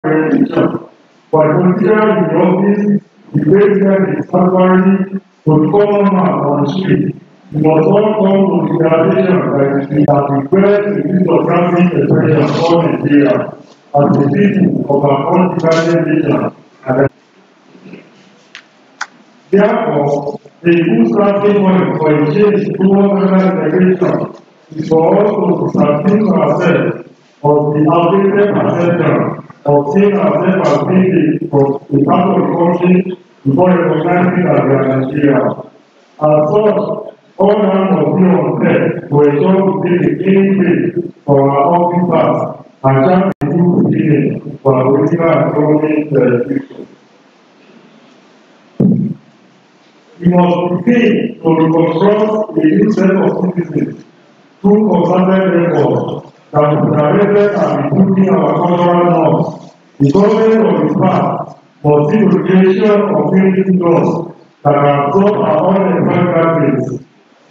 religion. But consider in the office, the president is temporary to the common man on the street. You must all come to the realization that we have declared the use of transit expression for Nigeria as the people of our undivided nation. And Therefore, the good starting point for a change towards federal integration is for us to subdue ourselves of the outdated perception of seeing ourselves as being a, a part of the country before recognizing that we are Nigeria. As such, all hands must be on deck to ensure we take a clean break for our officers and chart a new beginning for our political and economic uh, future. We must begin to reconstruct a new set of citizens through concerted efforts that will directed at improving our cultural norms. The government of the past must see the creation of unity laws that can absorb our unemployed graduates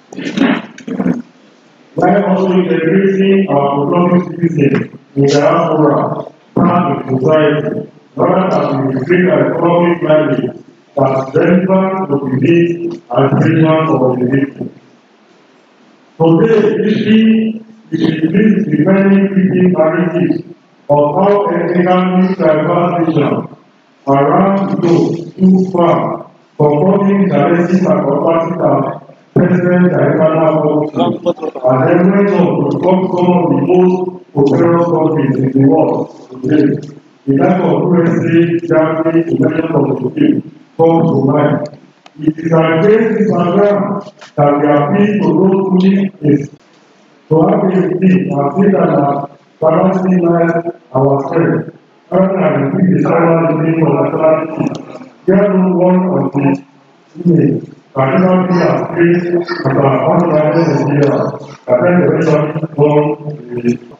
while also integrating our economic citizens in diaspora and in society, rather than we create an economic climate that's relevant to the needs and vision of the people. Today, history is replete with many fleeting narratives of how ethnically diverse nations around the globe too far confronting challenges and capacities President Diana Bobby and evidence of become some of the most prosperous countries in the world today. The type of USA, Germany, United of the people comes to mind. It is against this background that we appeal to those who need this to have a team and see that our balancing lies our strength rather than repeat the silent living of nationality. There no one of the image Particularly as praised and our unrivaled Nigeria, that then eventually born with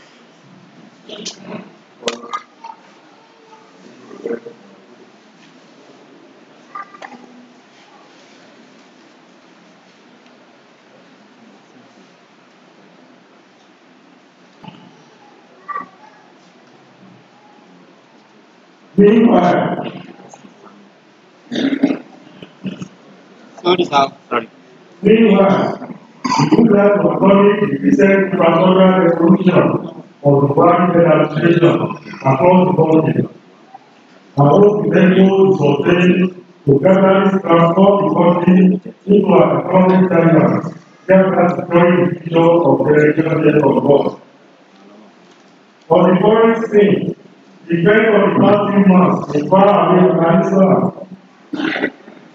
Meanwhile, Sorry, sir. Sorry. Meanwhile, the good life of public the recent transnational revolution of the private administration across the country. I hope the able to sustain to gradually transform the country into an economic giant, just as securing the future of the generation of God. On the foreign scene, the event of the past few months in far away Afghanistan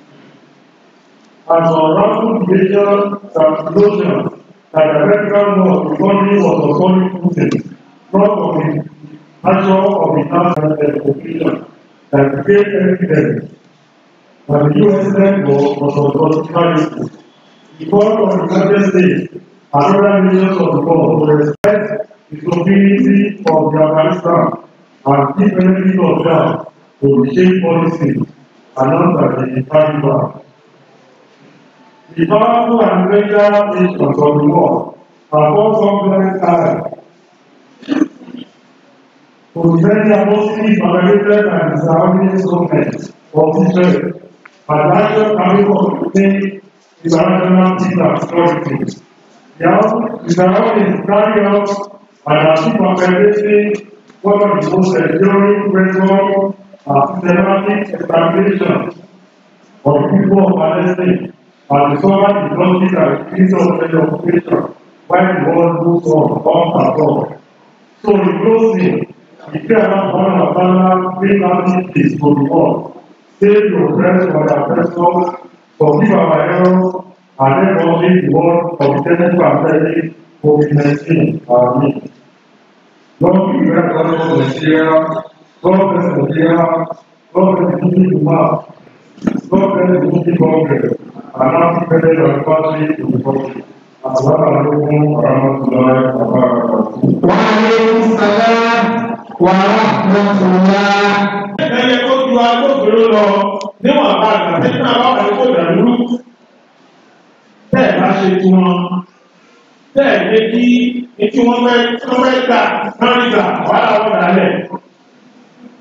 as unraveled major translocation that the American war the country was authority footing, not of the nature of the national population that became evident that the US network was on political The call of the United States and other nations of the world to respect the sovereignty of the Afghanistan and give benefit of doubt to the shape policy announced by the Taliban. The powerful and major nations of the world have all complex allies to defend their mostly violated and surrounding government of Israel and larger army of the international peace and security. Now, the surroundings carry out and achieve perpetuating one of the most enduring record and systematic establishment of the people of Palestine and discover the justice and peace of the occupation while the world moves on, on and on. So in closing, the prayer of one of Allah bring lasting peace to the world. Save your friends from their oppressors, forgive our errors, and let us lead the world from the deadly pandemic COVID-19. Amen. Lord, we pray for us Nigeria, God bless Nigeria, God bless the people God bless the Muslim Congress, and now dependent on country to the country. Assalamualaikum warahmatullahi wabarakatuh. Waalaikum salam warahmatullah. Ẹyẹ kó ju agbófinró lọ níwọ̀n bá àgbà tí náà wà ní kó dàlú. Bẹ́ẹ̀ bá ṣe tí wọn. Bẹ́ẹ̀ ni kí etí wọn fẹ́ tí wọ́n fẹ́ gbà náà nígbà wàhálà wọn dálẹ̀.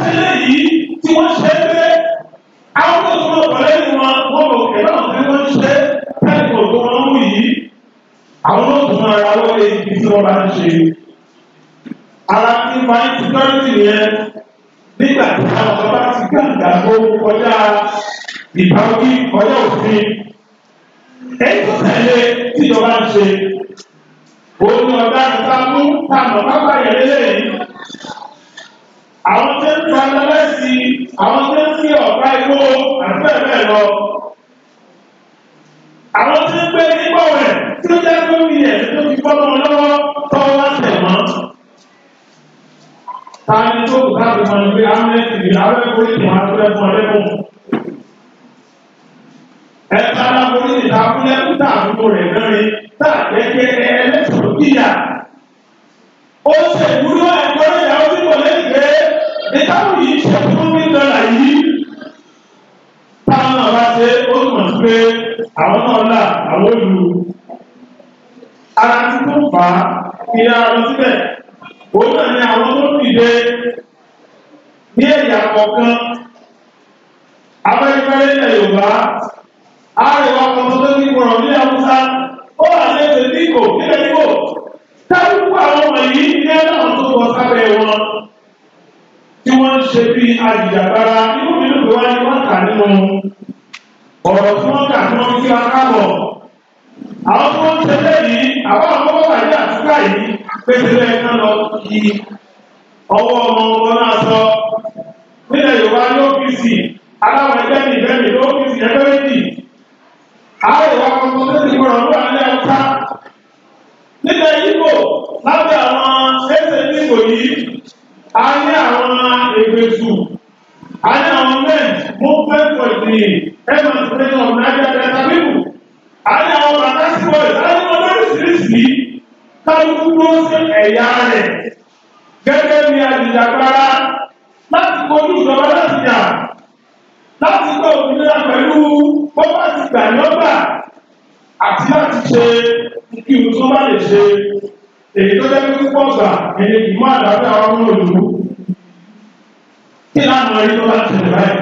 ṣe léyìí tí wọ́n ṣe é pé àwọn tó tún lọ pẹ̀lú ẹni wọn wọ́n lò kẹ́ náà tí wọ́n ṣe pẹ́ẹ́kọ̀ tó wọ́n mú yìí àwọn tó tún máa ra wọlé ibi tí wọ́n bá ń ṣe. ara ti máa ń security yẹn nígbà tí àwọn kan bá ti gbàgbà tó kọjá ìbáwí kọjá òfin. èyí tó tẹ̀lé tíjọba ń ṣe òun ni ọ̀gá ìta mú táwọn pápá yẹn lélẹ́yìn àwọn tó ń ta lọ́lẹ́sì àwọn tó ń fi ọ̀gá igbó àti bẹ́ẹ̀ bẹ́ẹ̀ lọ. àwọn tó ń gbé nígbà rẹ̀ tí ó jẹ́ gómìnà tó fi bọ́ wọn lọ́wọ́ tó wá tẹ̀ mọ́. ta ni tó kù láti mọ ìgbé amnesty ní abẹ́kọ̀ọ́ ìtàn àtúrẹ́ fún ọlẹ́kùn. ẹ̀ka aláborí ìta fúnlẹ̀ kúta àdúgbò rẹ̀ mẹ́rin tá àjẹkẹ́ ẹlẹ́sọ̀rọ̀ kíyà. ó ṣèwúrọ̀ ẹ̀kọ́ ìyàwó tí kò lẹ́yìn pé ìtàkùn yìí ṣe fún mi dọ́là yìí táwọn náà bá ṣe ó mọ̀ sí pé àwọn náà là àwọn olù ara tí tó fà á kí á lọ síbẹ̀ òun náà ni àwọn tó dìde ní ẹ̀yà kọ̀ọ̀kan abẹ́rẹ́fẹ́rẹ́ ilẹ̀ Yorùbá àríwá kan tó tó ní gbọ̀rọ̀ ní Haúsá ó wà ní ẹsẹ̀ ní Ìgbò nílẹ̀ Ìgbò táwọn àwọn ọmọ yìí ní ẹ̀ náà tó wọ sábẹ́ wọn tí wọ́n ń ṣe bí ajìjàgbara inú mi ló fi wá ní wọ́n kà nínú ọ̀rọ̀ tí wọ́n kà tí wọ́n fi wá kábọ̀. àwọn tí wọ́n ń ṣe lẹ́yìn àwọn àkọ́kọ́ wàdí àtúkà yìí pété lẹ́yìn náà lọ kí ọwọ́ ọmọ ọmọ náà sọ nílẹ̀ Yorùbá ní ọ́fíìsì aláwọ̀ ẹgbẹ́ mi ìfẹ́ mi ní ọ́fíìsì ẹgbẹ́ méjì. àwọn ìwà kan tó tẹ́sí gbọ́dọ̀ ló wà ní ẹ̀ka nílẹ̀ Ìgbò lábẹ́ àwọn ẹsẹ̀ Ìgbò yìí a ní àwọn ègbèsù a ní àwọn men movement for the emancipation of Niger Delta people a ní àwọn batasi boys a ní wọn lóríṣiríṣi kálukú ló ṣe ẹ̀yà rẹ̀ gẹ́gẹ́ bí ajìjàgbara láti kojú ìjọba láti jà láti gbọ́ òmìnira pẹ̀lú bọ́bá ti gbà lọ́gbà àti láti ṣe kí n tó bá lè ṣe èyí tó jẹ́ pípọ̀ gbà ẹni kì í má dàbí àwọn ọmọ òlù kí láwọn ẹni tó bá tẹ̀lé báyìí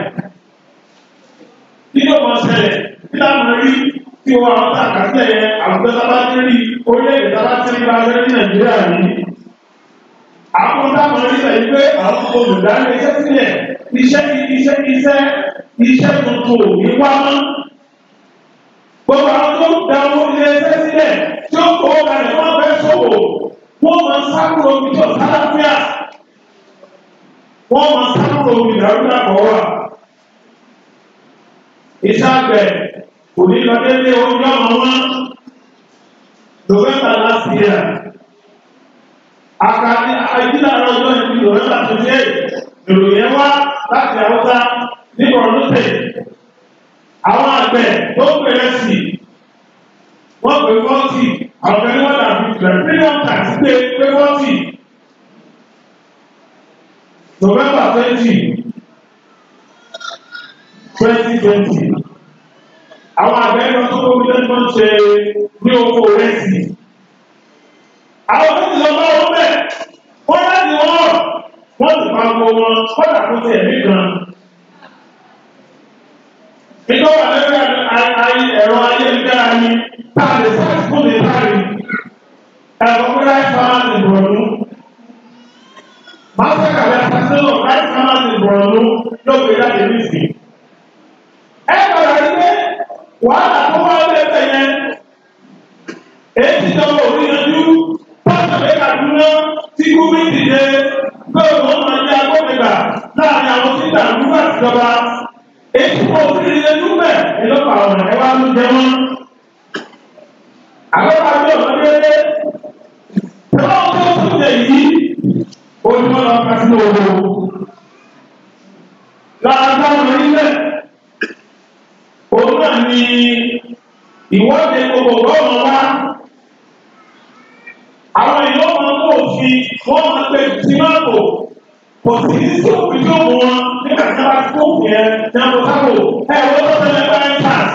kí ló mọ ṣẹlẹ̀ kí láwọn ẹni tí wọn àwọn tá a kà sílẹ̀ yẹn àwùjọ tábà ti rí orílẹ̀-èdè tábà ti rí bá fẹ́ ní Nàìjíríà yìí àwọn táwọn ẹni sẹ́yìn pé àwọn olùdarí iṣẹ́ sílẹ̀ iṣẹ́ iṣẹ́ iṣẹ́ iṣẹ́ tuntun ò ní wá mọ́ gbogbo àwọn tó da owó ilé iṣẹ́ sílẹ̀ tí ó kó kalẹ̀ wọ́n fẹ́ sọ̀wọ́ wọ́n máa sákúrò omi tó sáláfíà wọ́n máa sákúrò omi ìdàrúdà kọ̀ wá. iṣẹ́ àgbẹ̀ kò ní lọ délé oúnjẹ ọmọ wọn November last year àkàtì àìdílé àrọ ọjọ́ ìbí November twenty eight ìròyìn wá láti Haúsá ní Borno State àwọn àgbẹ̀ tó bẹ̀rẹ̀ sí wọ́n pè fọ́ọ̀tì àwọn ẹni wọ́n dàbí ìgbẹ́ premium tax pé pé fọ́ọ̀tì November twenty twenty twenty àwọn àgbẹ̀ lọ tó kóbi lẹ́nu tó ń ṣe ní oko rẹ́sì àwọn tó ti lọ bá wọn bẹ̀ wọ́n láti wọ́n wọ́n ti pa gbogbo wọn wọ́n dàkú sí ẹ̀mí kan nígbà wà lórí ẹ̀rọ ayélujára ni táàlì sáàtìkù lè táàlì ẹ̀rọ pé láì sáà ti bọ̀rọ̀nù máṣẹ́kà lè sàṣẹ́lò láì sáà ti bọ̀rọ̀nù yóò gbé jáde nísì. ẹ gbọ́dọ̀ rí pé wàhálà tó wá lẹ́sẹ̀ yẹn èyí ti dọ́wọ́ òní yanjú pásítọ̀ lè kàdúná tí gómìnà dìde pé òun máa ń yá gómìnà láàrin àwọn tí ìdàlú àti ìjọba èyí kò sí ilé dúpẹ́ ìlọ́pàá ọ̀nà ẹ wá ló jẹ wọ́n. Àgbẹ̀wò àti ọ̀nà dédé. Tọ́lá tó tún lè yí ojúmọ́ lọ ká sí owó. Lára táwọn onílẹ̀, òun náà ni ìwọ́de gbogbo ọmọ wa. Àwọn èèyàn máa ń kó òfin, wọ́n máa ń pè sí máa bò kò sí ní sí òfin tó mú wọn nígbà tí wọn bá tó òfin yẹn ní àwọn sábò ẹ wọ́n tó tẹ̀lé báyìí tàs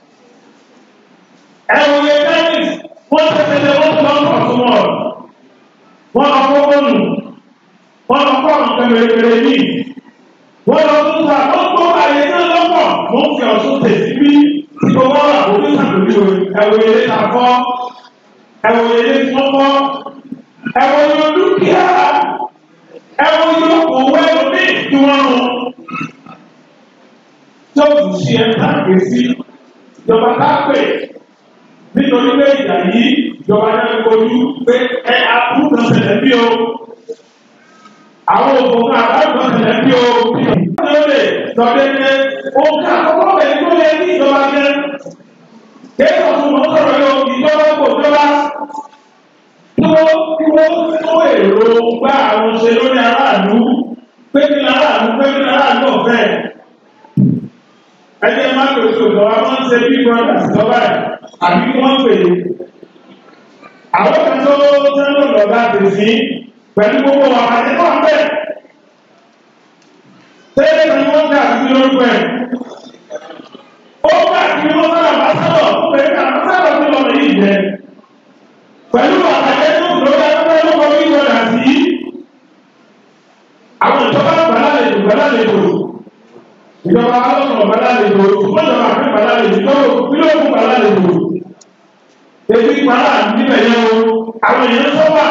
ẹ wọ́n yẹ tẹ́lifís wọ́n tẹ̀lé wọ́n tó lọ́n pọ̀ fún wọn wọ́n lọ kó wọ́n nù wọ́n lọ kó àwọn kẹmẹrẹmẹrẹ yìí wọ́n lọ tún ta wọ́n gbọ́ àyè náà lọ́pọ̀ mo ń fi ọ̀ṣun tèsí bí tí mo wọ́n rà òbí sàlùmí o ẹ̀wọ̀ ilé ta fọ́ ẹ̀wọ̀ ilé tí wọ́n fọ́ ẹ̀wọ̀ ilé dúkìá ẹ̀wọ̀ ilé òwò ẹ̀lòmí tí wọ́n rún tí ó tún ṣe ẹ̀ka gbèsè ìjọba ká pè nítorí pé ìjà yìí ìjọba náà ń kojú pé ẹ àbúrò kan ṣẹlẹ̀ bí o àwọn òògùn kan àbájọ ṣẹlẹ̀ bí o bí o. wọ́n lè lè lọ́dẹ ní òǹkà àkọ́kọ́ bẹ̀rẹ̀ tó lé ní ìjọba jẹ́ kéèkó tó mọ̀ sọ̀rọ̀ yóò ìjọba kò jọba kí wọ́n kí wọ́n tó èrò gbá àwọn ṣe lórí aráàlú pé kí aráàlú pé kí aráàlú ọ̀fẹ́ ẹni ẹ máa pèsè òjò wa máa ń ṣe bí brothers lọ́wọ́ ẹ̀ àbí kí wọ́n pè é. àwọn kan tó tẹ́lẹ̀ lọ́gá tèsí pẹ̀lú gbogbo wa àti náà bẹ́ẹ̀. tẹ́lẹ̀ ni wọ́n dà sí lórúkọ ẹ̀. ó gbà kí wọ́n sábà bá sábà pé àwọn sábà tó lọ́nà yìí jẹ. pẹ̀lú àtàkẹ́ tó lọ́gá tó lọ́gá lọ́kọ̀ bí brothers yìí. àwọn ìjọba gbàlálejò gbàlálejò ìjọba alọ́nà balálejò ṣùgbọ́n ìjọba àfẹ́ balálejò lọ́wọ́ bílọ̀kù balálejò ebi kpara níbẹ̀ yẹn o àwọn èèyàn sọ́wà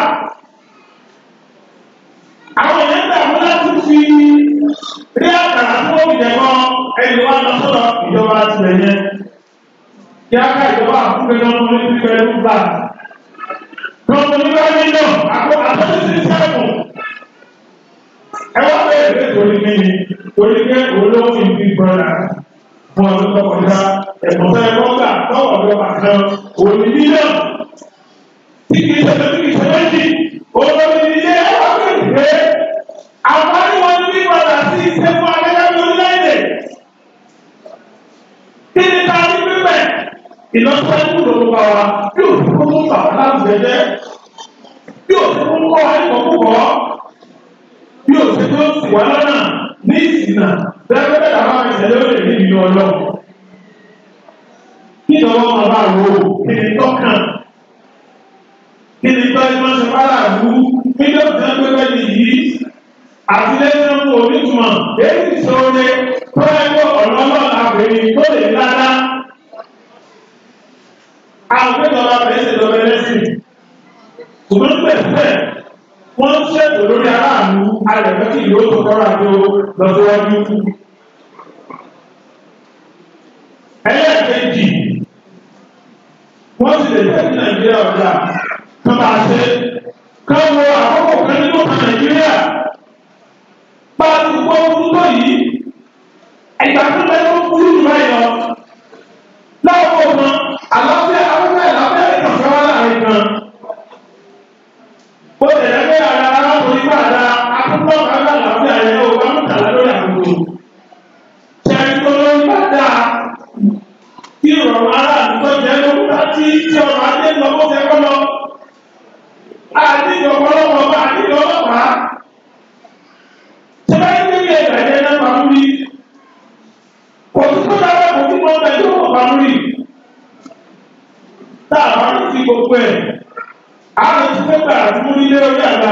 àwọn èèyàn dàbí láti fi rí àkàrà tó wọ́n jẹ kọ́ ẹni wá lọ sọ́dọ̀ ìjọba tìlẹ̀ yẹn kí á ká ìjọba àkúgbẹ́ náà wọ́n ní pẹ̀lú gbà lọ́wọ́ nígbà nínú àpò àtọ́sí sẹ́kùn ẹ wá bẹ́ẹ̀ bẹ́ẹ̀ torí mímí torí pé olówó ìbí brọ́dà fún ọdún tó kọjá ẹ̀bùn tó ẹ̀kọ́ gbà lọ́wọ́ ọ̀dọ́ àkàn òní mílíọ̀nù tí kìí ṣẹlẹ̀ tí kìí ṣẹlẹ̀ jì olórí ilé ẹ̀wọ̀n bẹ̀rẹ̀ pé àwọn àníwọ̀n ní brọ́dà sí ìṣe fún akẹ́kọ̀ọ́ orílẹ̀-èdè kí ni ká ní pípẹ́ ìlọsíwájú ló ń bá wa bí òfin kó mú bàbá láti jẹjẹ bí òfin kó mú kọ́ ẹ̀kọ́ púpọ̀ bí òfin tó sì wá lọ́nà ní ìsìnà bẹ́ẹ̀ àwọn ìṣẹ̀lẹ̀ ó lè ní ìlú ọlọ́run. Kí ni wọ́n máa bá wo kí ni tọ́kàn? Kí ni tọ́ ẹni máa ṣe bára àbú? Mílíọ̀nù tí wọ́n gbé bẹ́ẹ̀ yìí àti lẹ́yìn náà fún onítùmọ̀ èyí ti sọ ọ́nẹ́ tó ẹgbẹ́ ọ̀nà ọlọ́run àbẹ̀rẹ̀ tó lè ládá. Àwọn akẹ́kọ̀ọ́ bá bẹ̀rẹ̀ ṣe lọ́bẹ̀ lẹ́sìn. Ṣùgbọ́n pẹ̀lú wọ́n ń ṣètò lórí aráàlú alẹ́fẹ́ kí ìlú tó kọ́ra tó lọ́síwájú. ẹlẹ́ẹ̀kejì wọ́n sì lè jẹ́ kí nàìjíríà ọ̀dà tó bá ṣe ká wo àkókò kan nínú ọ̀kan nàìjíríà bá a ti gbọ́ ọdún tó yìí ẹ̀gbà tó bẹ tó kúrú jù báyìí lọ láwọn ọmọ àlàáfíà àlàáfíà àlàáfíà ìkànṣẹ́ wà láàrin kan ó tẹ̀lé pé ara arákùnrin bá da akókò ọ̀gá àlàáfíà yẹn ó bá mọ̀tàlá lórí àkókò. Ṣẹ̀dúgbò lórí bá da kí ìrọ̀rùn ara àdúgbò jẹ́ lókùtà tí tí ọ̀rọ̀ ajé lọ bó fẹ́ kọ́ lọ. Àdìjọ ọlọ́pàá bá àdìjọ ọlọ́pàá. Ṣé báyìí ní ilé ìgbàjẹ́ náà máa ń rí? Kò sí tó dára kò sí mọ́ bẹ́ẹ̀ yóò máa ń rí. Tá a bá ń fi gbogbo ẹ̀ àwọn tí wọ́n gbà fún ilé orí àgbà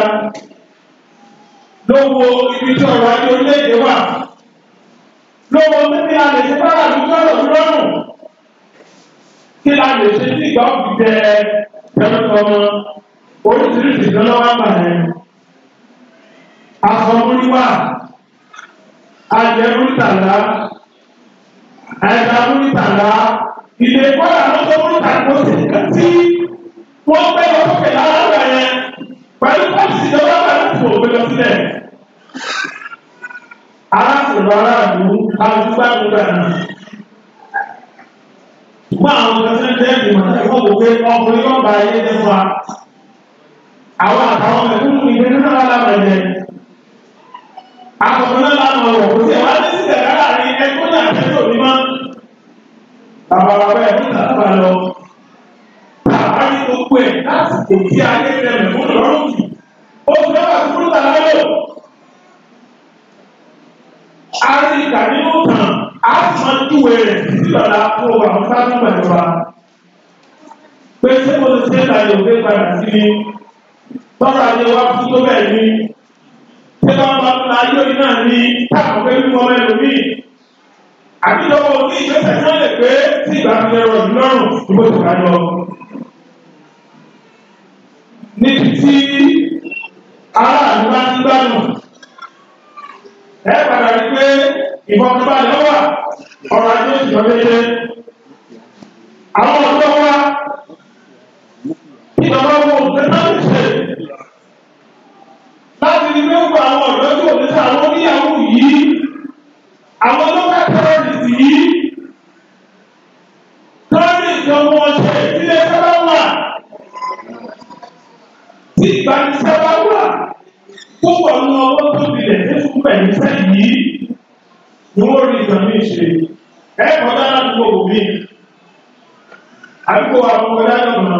lówó ibi tí ọ̀rọ̀ ajé orílẹ̀-èdè wà lówó níbi a lè ṣe bára àdúgbò ọ̀rọ̀ lọ́rùn kí la lè ṣe sí ìgbà òbí jẹ pẹ̀lú ọmọ oríṣiríṣi ìdánlọ́wọ́ àgbà yẹn afọmúníwà ajẹmúnítàlá ẹ̀dàmúnítàlá ilé kọ́lá lọ́sọ̀múnítàlá kò sí kàtí wọ́n gbé lọ sókè lára yẹn pẹ̀lú pọ́lìsì ìjọba pẹ̀lú tí wọ́n gbé lọ sílẹ̀. arákùnrin aráàlú alùpùpù àgbègbè àná. ṣùgbọ́n àwọn ọ̀sẹ̀ jẹ́ ìgbìmọ̀ náà wọ́n wò pé ọkùnrin yóò bá ayé jẹ́ fún wa. àwọn àtàwọn mẹ̀kúnnù ìgbé nínú alámọ̀ ẹ̀jẹ̀. àkọ́kọ́ náà lánàá wọ̀ kó sí ẹ̀wá ní sílẹ̀ láàrin ẹgbẹ́ náà tẹ́lẹ̀ òní mọ́. bàbá bàbá ẹ̀ fún ìtàkùn àlọ́ àbáyé gbogbo ẹ̀ láti kò tí ayé rẹ̀ mẹ̀kún lọ́rùn jù. ó fi lọ́wọ́ àti kúrúta láyò. a rí ìgbà nínú tàn á sì máa ń júwe rẹ̀ títí lọ́la fún ọgbà àwọn sábà gbàjọba. pé ṣé mo ti ṣe é láyò pé padà sí ni tọ́lá ayé wa fún tó bẹ́ẹ̀ ni. ṣé bá wọn bá ayé orí náà ní táwọn pé wíwọ àbíjọba òní ìgbésẹ̀ tí wọ́n lè pé tí ìgbà fi ẹrọ ìlú lọ́rùn ní bó ti ká lọ. níbi tí aráàlú bá ti gbádùn ẹ padà rí pé ìfọ̀kànbalẹ̀ wà ọ̀rọ̀ ajé òṣìṣẹ́ déédéé. àwọn ọ̀dọ́ wa ìjọba wo òṣìṣẹ́ náà ń ṣe láti rí pé gbogbo àwọn ọ̀dọ́ tí òṣìṣẹ́ àwọn oníyàwó yìí àwọn lọ́kà tẹ́rọ̀rìsì yìí tọ́lá ìjọba wọn ṣe ìdílé sábà wà tí ìgbanisẹ́ bá wà púpọ̀ nínú ọwọ́ tó dilẹ̀ ní fún pẹ̀lú sẹ́yìn yìí ni wọ́n rí ìtàn ní ìṣe ẹ kọjá ládùúgbò òbí àdúgbò àwọn kọjá lọ́nà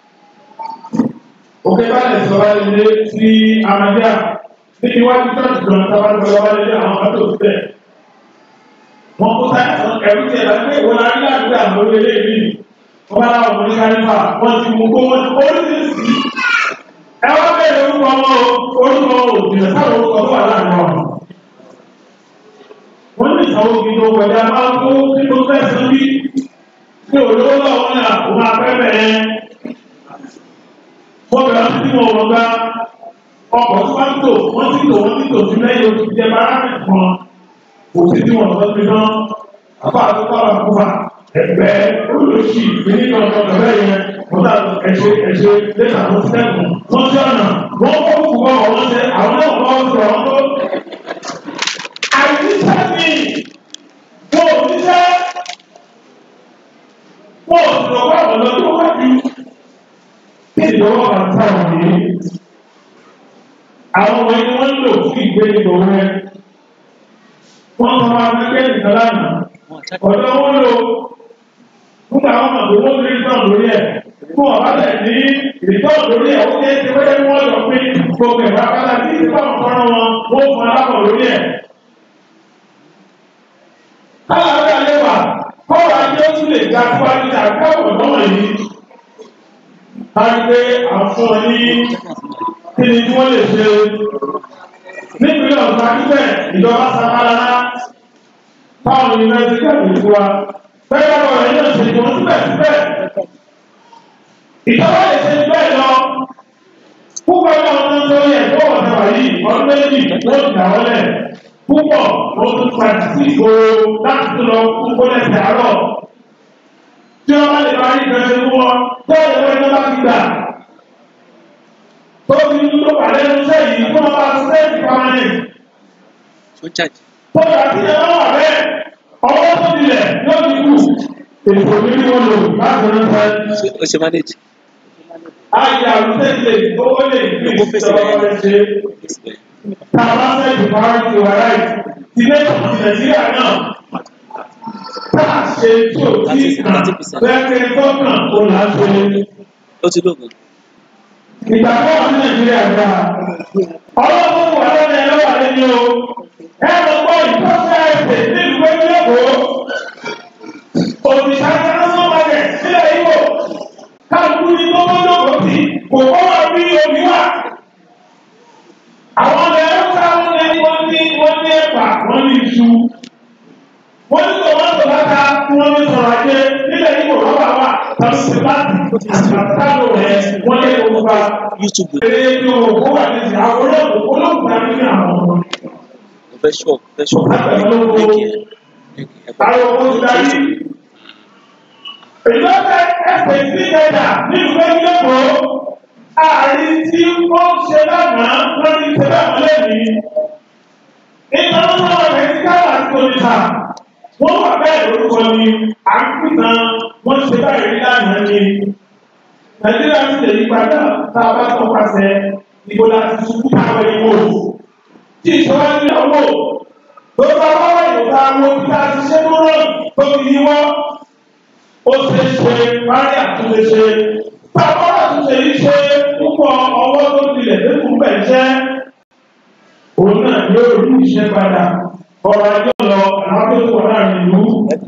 òkè balẹ̀ sọ̀rọ̀ ilé sí amadíà níbi iwájú tọ́jú kan tábà lọ́wọ́ wálé dé àwọn mọ́tò síbẹ̀ wọ́n kó sáyà sọ ẹ̀rú tiẹ̀ láti pé ìwọ̀n arí ládùúgbò àwọn olóyè yìí wọ́n bá láwọn ọmọ ní kánífà wọ́n ti mú kó wọ́n oríṣiríṣi ẹ wá bẹ̀rẹ̀ orúkọ ọmọ orúkọ òjìnà sáwọn orúkọ tó wà láàrin wọn. wọ́n ní ìsanwó kí ló kọjá máa ń kó kí ló fẹ́ sí bí kí olówó náà wọ́n yà kó máa fẹ́ bẹ̀rẹ̀. wọ́n bẹ̀rẹ̀ sí wọn wọ́n gbá ọkọ̀ tó bá ń tò wọ́n ti tò wọ́n ti tò sí lẹ́yìn oṣù jẹ bára nìkan kò sí tí wọ́n sọ sí náà àbá àtúntò àwọn àkófà ẹgbẹ́ olóṣì ìpínlẹ̀ ọ̀dọ́ ọ̀dọ́ yẹn wọ́n dà ẹ̀ṣẹ̀ ẹ̀ṣẹ̀ lẹ́tà tó sẹ́kùn wọ́n ti ọ̀nà wọ́n kọ́ kúkọ́ wọ́n ṣe àwọn náà kọ́ sọ̀rọ̀ tó. àìsíṣẹ́ mi wọ́n ò níṣẹ́ wọ́n ò sì lọ́wọ́ àwọn ọ̀dọ́ wájú. kí ìjọba máa ń sáwọn yìí àwọn ọmọ ẹni wọ́n ń lò fún ìgbé ìgbò rẹ wọ́n sọ máa ń gbé nìkan lánàá ọ̀dọ́ wọn lò nígbà wọn mọ̀ pé wọ́n ti rí tán lórí ẹ̀ fún ọ̀bá tẹ̀ ní ìtọ́ lórí ẹ̀ ó ṣe é ṣe wáyé wọ́n lọ pé gbogbo ẹ̀fọ́ akálà tí ìfọ̀ nǹkan wọn wọ́n fún alábọ̀ lórí ẹ̀. Káàlà ọ̀dà lẹ́wà kọ́ọ̀rọ̀ ajé ó tún lè ga síwájú ní àgbẹ̀wò lọ́wọ́ yìí. A rí pé àwọn wọn ní kí ni tí wọ́n lè ṣe. Nípínlẹ̀ ọ̀sán akíbẹ̀ ìjọba sábàlá táwọn yunifásitì kẹ́kọ̀ọ́ ìfúwa bẹ́ẹ̀ bá wọ̀ ẹ̀yìn ọ̀sẹ̀ ìjọba síbẹ̀síbẹ̀. Ìjọba lè ṣe bẹ́ẹ̀ lọ. Púpọ̀ náà ń tán lórí ẹ̀kọ́ ọ̀sẹ̀ wàyí ọdún méjì wọ́n ti dà wọlé. Púpọ̀ wọ́n tún padà sí ìgboro láti tún lọ púpọ̀ lẹ́sẹ̀ àárọ̀. Tí wọ́n bá lè máa rí ìfẹ́ fún wọn, tó lè wọ́n ní bá ti gbà. Tó fi ń tó pàdé ní iṣẹ́ yìí kó máa bá sẹ́ẹ̀tì pàmánì. Tó yà sí ẹ̀ náà wà bẹ́ẹ̀, ọwọ́ tó dilẹ̀ yóò ti kù. Èso mi ni wọ́n lò láti ránṣẹ́ ó ṣe manage. ayé àlùfẹ́ lè gbówó lè gbé ìjọba ọ̀rẹ́ ṣe tàbá sẹ́ẹ̀dì priority wa right ti lẹ́tọ̀ ti nàìjíríà náà tá a ṣe tí ò tí kàn bẹ́ẹ̀ gọ́ọ̀nà kò là ń ṣe. ó ti lóògùn. ìgbà tó wà ní nàìjíríà gbà ọlọ́run wà lẹ́nu ẹ̀ lọ́wọ́ lẹ́ni o ẹ lọ gbọ́ ìtọ́sẹ̀ ẹ̀sẹ̀ nílùú ẹgbẹ́lẹ́kọ̀ọ́ òrìṣà international market sílẹ̀ Ìgbò káàkiri ní gbogbo sí kò kọ́ wà bí omi wà. Àwọn ọmọ ẹ̀rọ sáwọn ẹni wọ́n ní wọ́n ní ẹ̀pà wọ́n ní iṣu. Wọ́n ní tòmátò láta tí wọ́n ní sọ̀rọ̀ ajé nílẹ̀ Ìgbò rọ́bà wà tàbí sèpáàtì àtàlù rẹ̀ wọ́n lé gbogbo wa. YouTube Èrè ní òkú wà ní ti àwọn olóògùn olóògùn àti ní àwọn ọmọ. mo fẹ́ ṣọ́ fẹ́ ṣọ́ lẹ́kì ẹ̀ Àwọn owó ti darí. Ìjọba ẹ̀sẹ̀ sí ìjọba nínú ẹgbẹ́ ààrin tí ó ń ṣe lánàá lórí ìṣẹ̀lẹ̀ àmọ́lẹ́bí. International Medical àti Oníta wọ́n wà bẹ́ẹ̀ lórúkọ ni àkúnà wọ́n ṣe báyìí lánàá ni. Nàìjíríà ti lè yípadà tá a bá tọpasẹ̀ ìbò láti ṣubú táwọn ìwò. Tí ìṣòro ní ọwọ́ tó bá wá wà ìwòta àwọn òbí tá a ti ṣe lóró tó fi yíwọ́ ó ṣe ṣe parí àtúnṣe ṣe bàbá àtúnṣe yìí ṣe púpọ̀ ọwọ́ tó tilẹ̀ lẹ́kùn bẹ̀ jẹ́ òun náà yóò rí iṣẹ́ padà ọ̀rọ̀ ajọ́ lọ àwọn tó wà láàrin ìlú.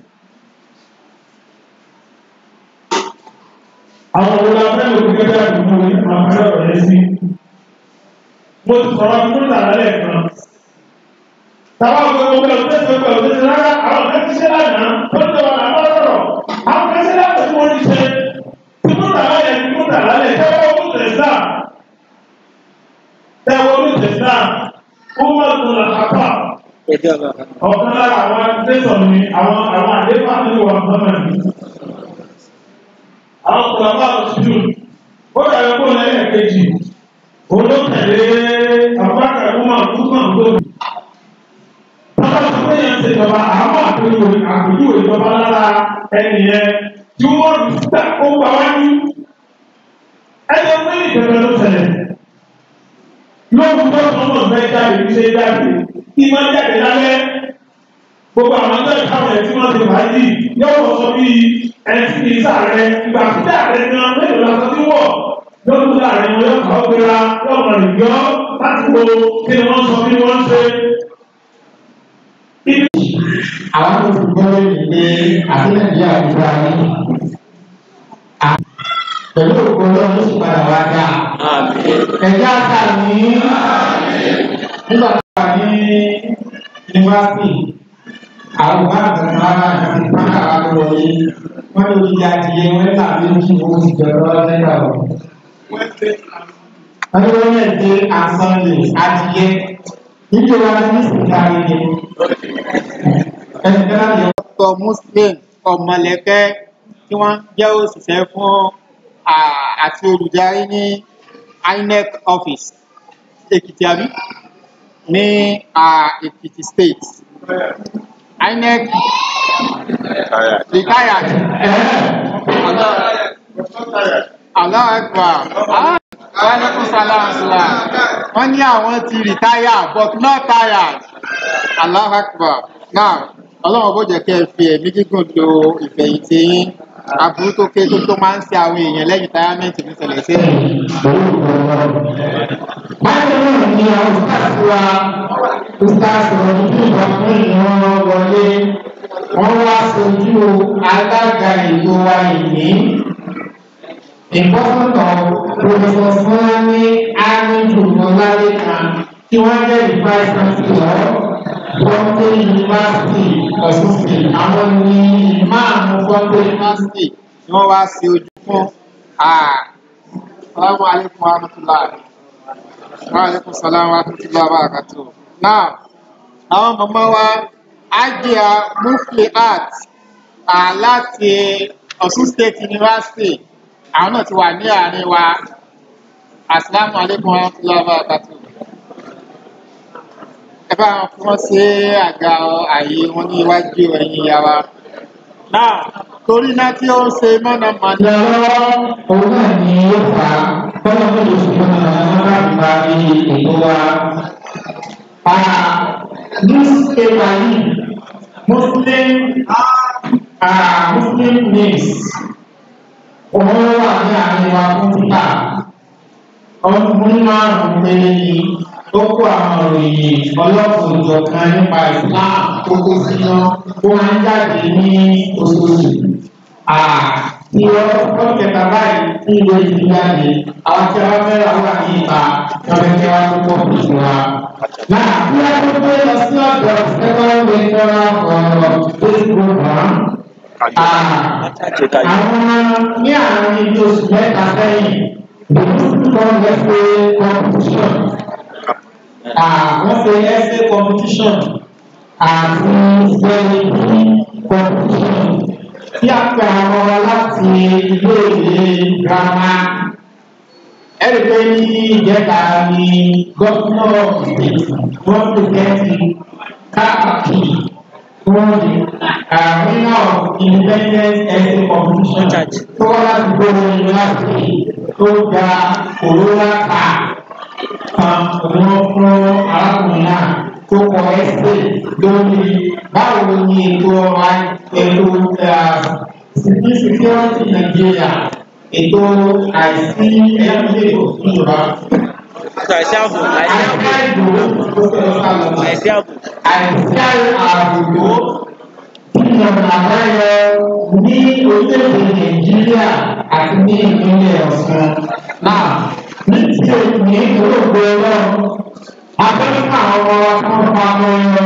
àwọn òun la fẹ́ lòdì gẹ́gẹ́ àdúgbò ní àpẹẹrẹ ọ̀rẹ́ sí. mo ti sọ̀rọ̀ fún ìtàlálẹ̀ kan Tàwọn ọmọ ọmọ ọmọ ọdún ẹsẹ̀ ọgbà ọdún ẹsẹ̀ rárá àwọn ọ̀gá ti ṣe lánàá tó ń tẹ̀wọ̀n àwọn ọ̀rọ̀. Àwọn ọ̀gá ṣe láti tí wọ́n ti ṣe. Tí mo tà láyẹ̀ tí mo tà lálẹ̀ tẹ́wọ́ ọdún tẹ̀sán. Tẹ́wọ́ ọdún tẹ̀sán. Ó wà lọ́dún làkàtà. Ẹjọ́ bá. Ọ̀kan lára àwọn tẹ̀sán ni àwọn àwọn àdéhùn àti ìwà ọ̀gbọ́n àwọn kùlàbà òṣìṣú ó dàbí kó lẹ́yìn kejì olókèlè àbúrákà ìwúmọ̀ àbúkàn tó bí. Bàbá tó fẹ́ yẹn ṣe ìjọba àwọn àpèjọ àpèjọ ìjọba lára ẹni yẹn tí wọ́n rí síta ó gbà wájú. Ẹyẹ fún ìjọba ló ṣẹlẹ̀. Lóògùn tó sọ mọ̀ fẹ́ jáde ní ṣe jáde kí máa jáde lálẹ́. Gbogbo àwọn ọjọ́ ìkáwọn ẹ̀ tí wọ́n ti wáyé yóò wọ́n sọ bíi ẹni tí kì í sáré ìgbà tí sáré gan mélòó la sọ sí wọ̀ yóò tún sáré wọn yóò kọ́ gbéra yóò mọ̀ nìyọ́ láti wo kí ni wọ́n sọ kí ni wọ́n ṣe. àwọn tó ti gbọ́ lórí pé àti nàìjíríà ti gba ní. pẹ̀lú òkú ọlọ́run ló sì padà wá dá. ẹ̀jẹ̀ àṣà ní nígbà tó wà ní yunifásitì àwọn ọba àgbàdo ara àti pátá wa ló wọlé wọn ló di adìyẹ wọn là méjì owó ti jọrọ lẹ́gbàá wọn. wọn ní wọn yẹ dé àsọlẹ adìyẹ nítorí wọn ní sìgá yìí ẹni tẹ́lá yẹ. ọkọ̀ muslim ọmọlẹ́kẹ́ tí wọ́n jẹ́ òṣìṣẹ́ fún àti olùdarí ní inec office èkìtì àbí ní èkìtì state inec retired allah akbar alaikum salam salam wọ́n ní àwọn ti retire but not tired allah akbar now ọlọ́run bó jẹ́ kẹ́ ẹ fi ẹ̀mí gígùn lo ìfẹ̀yìntì yín aburú tó ké tó tó máa ń ṣe àwọn èèyàn lẹ́yìn táyámẹ́ǹtì ní ṣẹlẹ̀ sí ẹ̀yìn. báyìí náà ni àwọn stars wa stars ọ̀rọ̀ ní ìgbà fún ìran wọlé wọ́n wá sojú alága ètò wa ìní ìgbọ́sọ̀tọ̀ professor sanni amidu ọlálẹ́kan tí wọ́n jẹ́ ìfáì chancellor Fọ́ńté Yunifásitì Ọ̀ṣun State àwọn ní ìmáàmù Fọ́ńté yunifásitì ni wọ́n wá sí ojú fún salamu alaykum wa rahmatulah wa alaykum salam wa rahmatulah wa barakatuh. now àwọn màmá wa ajia mufli art láti Ọ̀ṣun State University àwọn náà ti wà ní àárín wa asalaamu alaykum wa rahmatulah wa barakatuh ẹ bá wọn fún wọn ṣe àga ààyè wọn ní iwájú ẹ̀yìn ìyá wa. náà torí náà tí ó ń ṣe mọ̀nàmọ́ná. lọ́wọ́ òun náà ni ó fà á bọ́lá tó lè ṣe fún ọmọ láti parí ètò wa. newspaper yìí muslim muslim news òun wà ní àárín wa fún títà ọdún márùn-ún péré ni ó kó àwọn òròyìn ọlọ́pàá ìjọkan nípa islam tó kó sínú ó máa ń jáde ní oṣooṣù tí wọ́n kẹta báyìí tí ìwé ìdí jáde àwọn tí wọ́n fẹ́ wà wà ní ìta lọ́dọ̀ tí wọ́n tó pọ̀ fún wa. Náà bí a tó gbé lọ sí ọ̀dọ̀ second lecturer ọ̀rọ̀ Facebook one. Àwọn ní àárín ibi oṣù mẹ́ta sẹ́yìn, the Muslim Congress Day competition. Wọ́n ṣe essay competition àti spelling competition tí a pè àwọn ọmọ láti ilé ìwé girama ẹ̀rí pé ní ìjẹta ni gómìnà wọ́n pèsèntì káàkiri fún winner of independent essay competition tó wá láti gbogbo yunifásitì tó gba òróró ká kan òun fún arákùnrin náà tó kọ ẹsẹ̀ lórí báwo ni ètò ọrọ̀ ètò security Nàìjíríà ètò àìsí ẹlẹ́mìlẹ́ ìjọba. àìsí ààbò àìsí ààbò àìsí ààbò. àìsí ààbò kí ọ̀nà àbáyọ ní orílẹ̀-èdè Nàìjíríà àti ní ìpínlẹ̀ Ọ̀ṣun náà ní tí o ní olóògbé ọlọ́run akẹ́kọ̀ọ́ àwọn ọmọ wa tó ń pa ọmọ ẹ̀rọ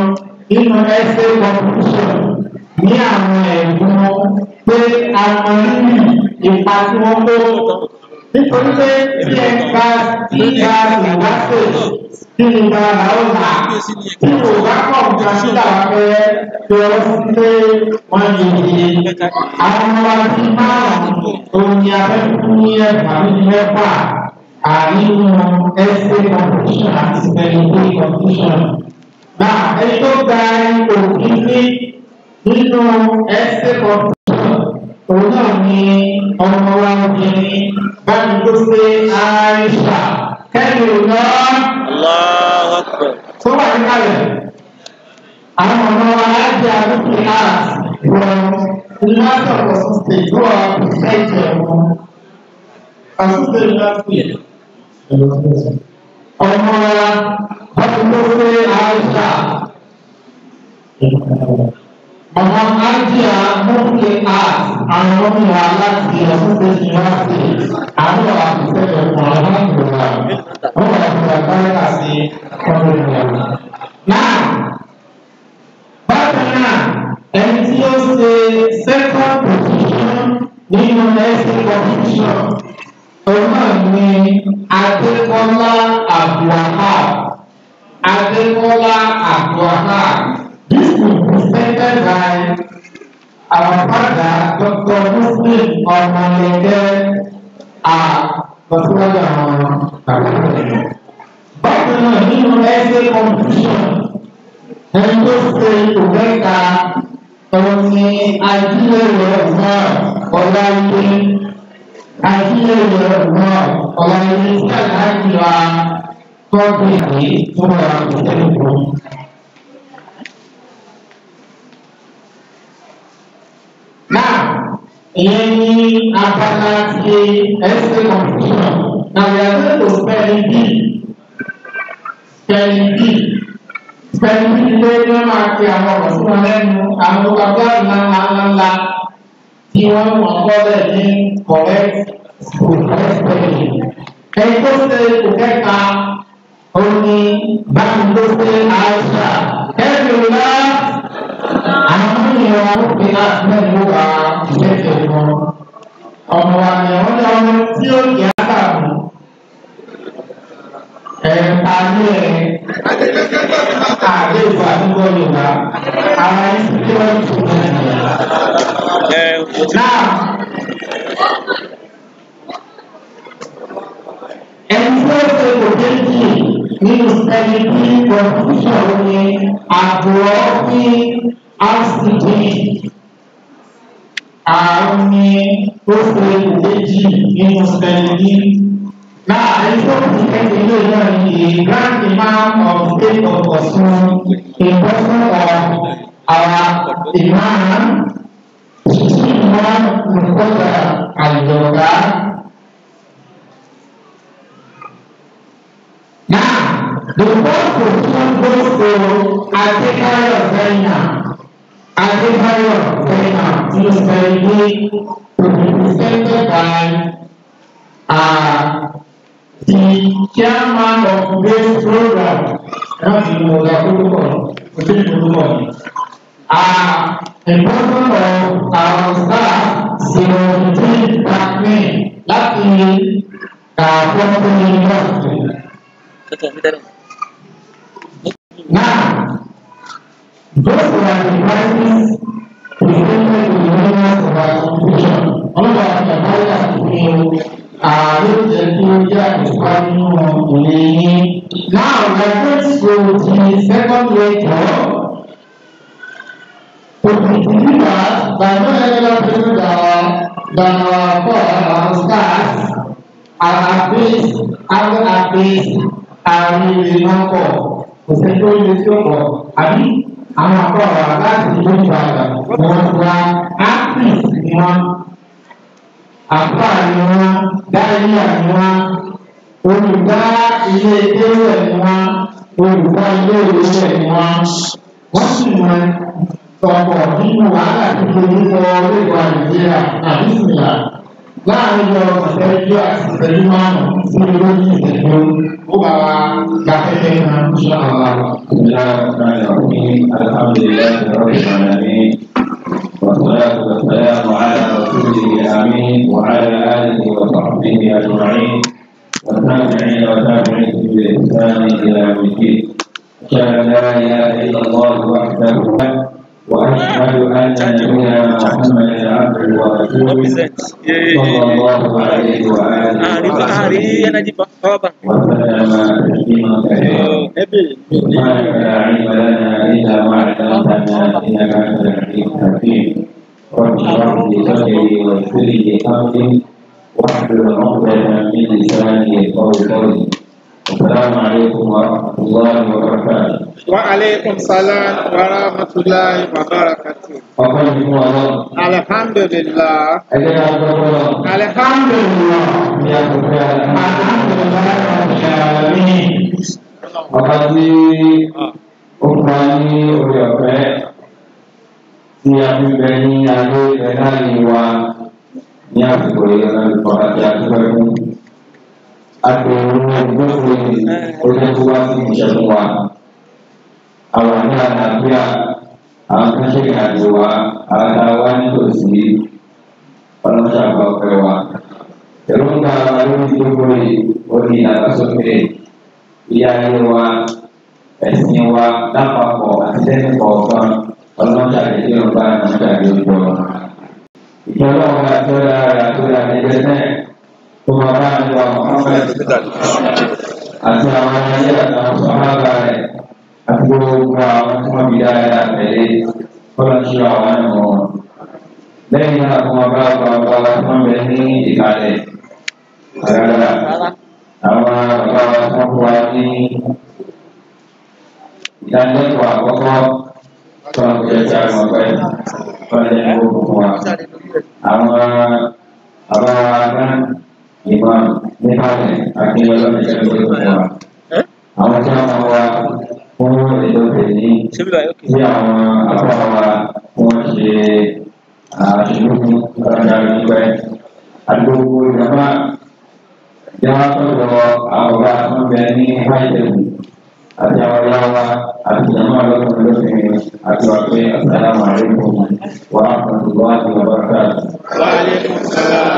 nínú ẹsẹ̀ competition ní àwọn ẹ̀gbọ́n pé àwọn rírì ipa tí wọ́n kó nítorí pé tí ẹ bá tí bá ìwáṣẹ̀ kí ni bá ra ó là tí kò bá kọ̀ nǹkan sí làwọn fẹ́ fi ọ sí pé wọ́n lè ṣe àwọn ọmọ wa ti márùn-ún òun ni abẹ́kú ní ẹ̀fà ní mẹ́fà àríwú ẹsẹ̀ competition àti spelling competition. Náà ẹni tó gba ipò kíní nínú ẹsẹ̀ competition òun náà ni ọmọ wa obìnrin báyìí tó ṣe Aisha kẹ́lí ọ̀nà Allahu Akbar. tó wà ní kalẹ̀. Àwọn ọmọ wa láti àdúgbò art from University of Osun State tó wà pẹ̀sẹ̀ntì ẹ̀wọ̀n. Osun State University ọmọ wa báyìí tó ṣe Aisha. Mama Ajia Mufti Art àwọn ọmọ wa láti Osun State University àwọn àfisẹ́ ẹ̀kọ́ aláǹdùnà wọ́n wà fún àgbáyé sí ọmọ ìlú. Náà bákan náà ẹni tí ó ṣe second position nínú ẹsẹ̀ competition òun náà ni Adékọ́lá Abdulwahab. Adékọ́lá Abdulwahab. This will be presented by our father Dr. Muslim Ọmọlẹ́gẹ́ àkọsíwájú àwọn bàbá rẹ̀. Bákan náà nínú ẹsẹ̀ competition ẹni tó ṣe ìwẹ́ka òun ni ajílẹ̀rẹ̀ náà ọláyé ajílẹ̀rẹ̀ náà ọláyé tí aláàjì wa tọ́jú ìwé tó wà lọ́sẹ̀ fún. Náà ìyẹn ní abala ti ẹsẹ̀ competition náà we are going to spelling bee spelling bee spelling bee ló ní wọ́n máa fi àwọn ọ̀rọ̀ sí wọn lẹ́nu àwọn bàbá ńlá ńlá ńlá tí wọ́n wọ́n gbọ́dọ̀ ní correct correct spelling. ẹni tó ṣe kò kẹta ó ní báyìí ló ṣe àìsà ẹ̀rù ńlá àwọn ènìyàn wọn fi láti mẹ́rin ló wà ìgbésẹ̀ wọn. ọmọ wa ni wọ́n ní ọmọ tí ó yẹ àtàkùn. ẹ̀ka ní ẹ̀ àdé ìwà àdúgbò yorùbá ara ẹni tí wọ́n ti fún mi. Ẹ mo ti náà ẹni tí ó ṣe kò déjì nínú sẹ́ni tí constitution ní àbúrò ní rcd àrùn ní ó ṣe kò déjì nínú sẹ́ni ní. Now, I spoke to the Grand Imam of the State of Osun in person of our Imam, Chief Imam Mukoda Al-Yoga. Now, the first position goes to Adekayo Zaina. Adekayo Zaina is very to be presented by uh, the chairman of today's program, not the Moga Protocol, within the protocol, are a person of our staff, Sirojin Takme, láti Kwakwa University. kẹ́kọ̀ọ́ mi dáná. Now, those were the prizes presented to the winners of our competition. All of the prizes to you ààrẹ jẹ́ kí ó jẹ́ àdìsá nínú ìwé yín. Now we are going to the second lecture to be delivered by no other person than than our God, our stars, our abase, our abase, àwọn ìrìnàkọ̀ kò sẹ́ni tó lè tó pọ̀ àbí àwọn akọ̀rọ̀ láti ìlú Ìbàdàn ni wọ́n ti wá actress ni wọ́n àfáà ni wọn dáríyà ni wọn olùdá ilé ewé ni wọn olùdá ilé ewé ni wọn wọn sì mọ ọ̀pọ̀ nínú wàhálà tó ṣe nípa orílẹ̀ nàìjíríà àbí ìsìnlá. láàrin lọ ìṣẹ́jú àti ìṣẹ́jú márùn-ún sí olóyún ìṣẹ́jú ó bá wa gba kẹ́kẹ́ náà ń ṣe àwọn àwọn. بسم الله الرحمن الرحيم الحمد لله رب العالمين والصلاة والسلام على رسوله الأمين وعلى آله وصحبه أجمعين والتابعين وتابعين بإحسان إلى يوم الدين أشهد أن لا إله إلا الله وحده وأشهد أن نبينا محمدا عبده ورسوله Represent. صلى الله عليه وآله Hari hari وصحبه yan aja bawa bang. وسلم تسليما كثيرا سبحانك لا علم لنا الا ما علمتنا انك انت العليم الحكيم رب اشرح لي صدري ويسر لي امري واحلل عقدة من لساني يفقهوا قولي السلام عليكم ورحمه الله وبركاته Wa alaikum salam wa rahmatullahi wa barakatuh. ọkàn mi fún ọlọ Alhamdulillah. ẹgbẹ náà gbọdọ lọ Alhamdulillah. ní àkókò Alhamdulillah. ọba tí ó fún wa ní orí ọ̀fẹ́ tí a fi bẹ ní ayé ẹ̀ láàrin wa ní àsìkò ìrìnàjò àti àtúbẹ̀ fún. Agbèrò ìgbésẹ̀ ó jẹ́ kó wá sí ìṣẹ́gun wa. Àwọn ní àlàáfíà, àwọn tó ṣe ìrìnàjò wa, àwọn tá a wá nítòsí ọlọ́ṣà àgbà ọ̀fẹ́ wa. Èròǹgbà wa lórí gbogbo yìí, ó ní ìdàgbàsókè ìyá ayé wa ẹ̀sìn wa lápapọ̀ àti lẹ́nu kọ̀ọ̀kan ọlọ́jà ìdílé ọba ọlọ́jà ìdílé ọba. ìjọba ọba àtọ́lá rẹ̀ àtọ́lá ẹgbẹ́ náà tó máa bá ń lọ Muhammad àti àwọn ayé àtàwọn sọ̀hábà rẹ̀ àti gbogbo àwọn tí wọ́n fi dáadáa tẹ̀lé kọ́lá ṣe àwọn ẹ̀mọ́ wọn. lẹ́yìn náà tó máa bá ọba ọba wa tó ń bẹ ní ìkàlẹ̀ àgàgà àwọn bàbá wa tó ń wá ní ìdánilẹ́kọ̀ọ́ àkọ́kọ́ tó ń jẹ́ tí a mọ̀ pé fọ́lẹ́ ní owó fún wa. Àwọn bàbá wa náà ìmọ̀ nípasẹ̀ àti ọlọ́mọdé tó ń fún wa. Àwọn tí wọ́n máa wá fún ètò ìtẹ̀lé Sebelah okey. tí àwọn àbá wa wọ́n ṣe àṣìlúkú ọ̀rọ̀ ìgbẹ́ àdúgbò ìjọba jangan terlalu awal membeli hajat atau awal atau zaman lalu membeli atau apa assalamualaikum warahmatullahi wabarakatuh. Wa alaikum salam.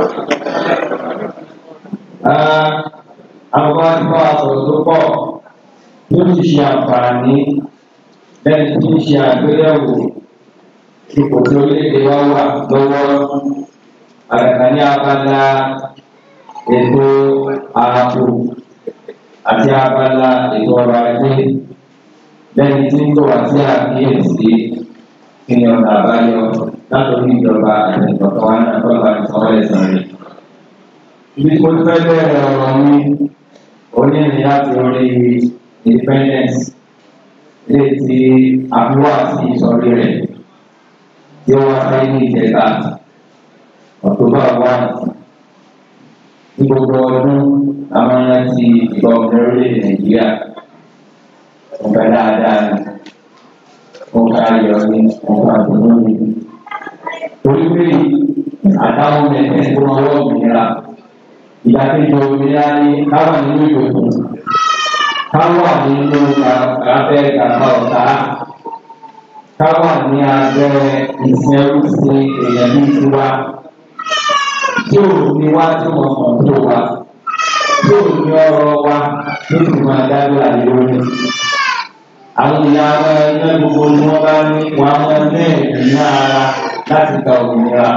Ah, awal kau atau lupa itu siapa ni dan itu siapa dia ipò tí orílẹ̀-èdè wa wà lọ́wọ́ àgàgà ní abala ètò ààbò àti abala ètò ọrọ̀ ajé lẹ́ni tí ń bọ̀ wá sí àkíyèsí kí ni ọ̀nà àbáyọ látòrí ìjọba àti ìjọba wa náà tó bá ìsanwó ẹ̀sán rẹ̀. Ibi tí mo ti fẹ́ bẹ̀rẹ̀ ọ̀rọ̀ mi onírin láti orí independence lè ti àbúrò àti ìsọ̀rí rẹ̀ tí ó wá sáyé ní ìjẹta October one ní gbogbo ọdún àwọn ẹran ti ìgbà ọ̀gbìn orílẹ̀-èdè nàìjíríà ọ̀gá dáadáa ni ọ̀gá ayọ̀ ni ọ̀gá àdúgbò ni. torí pé àtàwọn mẹ̀tẹ́ tó wọn wọ́ òmìnira ìdàkejì òmìnira ni káwọn nínú ìdòkùn káwọn nínú abẹ́ kàkà ọ̀tá káwọn ní abẹ́ ìsìn ẹrú sí èèyàn ní tiwa tí ò ní wá tí wọn kàn tó wa tí ò ní ọ̀rọ̀ wa ní ti máa dájú àyè lórí. Àwọn ìyá wa iná gbogbo ni wọ́n bá ní wọn á máa ní ẹ̀mí ara láti gba òmìnira.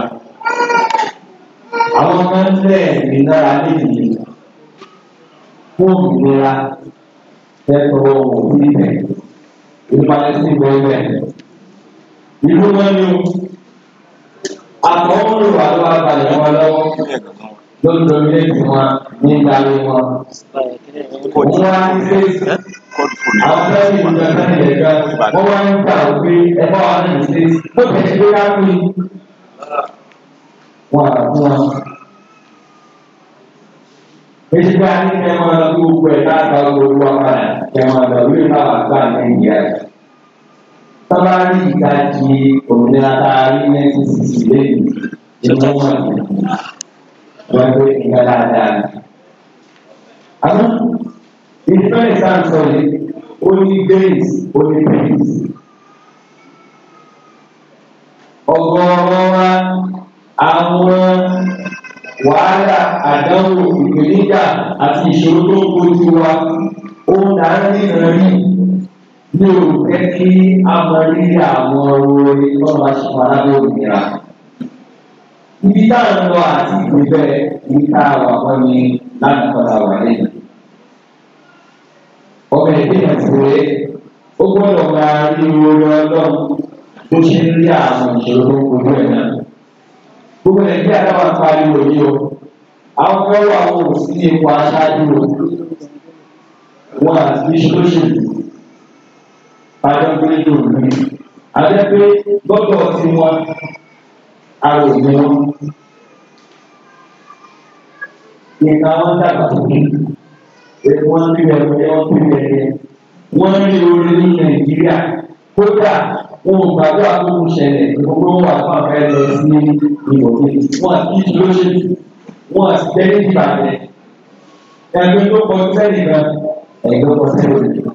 Àwọn ọmọ ń lé ẹ̀mí nára léyìí fún òmìnira tẹ́tọ̀ọ́ wò sí ibẹ̀. Ìpàdé sí bẹ́ẹ̀ ìlú wọn ni o àtọwọ́ ló wà ló wà balẹ̀ wọn lọ́wọ́ ló ń domi létí wọn ní ìdarí wọn. Wọ́n wá ní sèésì. Àwọn fẹ́ẹ́ ní ìlú ẹgbẹ́ ní ẹ̀jọ́ wọ́n wá ń gbà wípé ẹ̀fọ́ wa ní sèésì. Bó ti ṣe yá pé wọn à fún wọn. Èsì bá ní kẹ́ máa lọ sí gbogbo ẹ̀ láàbà gbogbo wa padà kẹ́ máa lọ wípé báwa gbà ní Nàìjíríà sábà rí ìdajì òmìnira tá a rí nineteen sixty lẹ́yìn ìlú wọn ni wọ́n pé nǹkan dáadáa ni. àmọ́ ìfẹ́ ìsáǹsọ̀ yìí ó ní grace ó ní peace. ọgọ́rọ̀ wa àwọn wàhálà àdánwò ìpèníjà àti ìṣòro tó ń kojú wa ó ń darí ìrìn ní òkè kí a mọ rírì àwọn orin lọ́wọ́ aṣèpá lábẹ́ òmìnira. Ibi tá à ń lọ àti ìgbébẹ̀ ní ká wà wọ́n ní láti padà wà lẹ́yìn. Ọmọ ẹ̀dẹ́ ìyàtúwé ó gbọ́dọ̀ máa rí orí ọlọ́run tó ṣe ń rí àwọn ìṣòro tó ń kojú ẹ̀ náà. Gbogbo Nàìjíríà náà wà pariwo yìí o. Àwọn kan wà wọ́n ò sí ní ipò aṣáájú o. Wọ́n àti ìṣòṣèlú padà gbé lòlù adé pé lọ́dọ̀ tí wọ́n arò ní wọn. Ìka wọn dàgbà sókè, èkó wọn bí ẹ̀rọ ẹ̀ wọ́n bí ẹ̀rẹ̀. Wọ́n rí orí ní Nàìjíríà. Kódà wọn ò gbàgbọ́ àkókò ṣẹlẹ̀ gbogbo wọn wà fún àfẹ́ lọ sí ìwọ̀gbé. Wọ́n àti kí ló ṣe wọ́n àti tẹ́lẹ̀ ìbàdàn. Ẹgbẹ́ tó kọ sẹ́yìn náà, ẹgbẹ́ kọ sẹ́yìn náà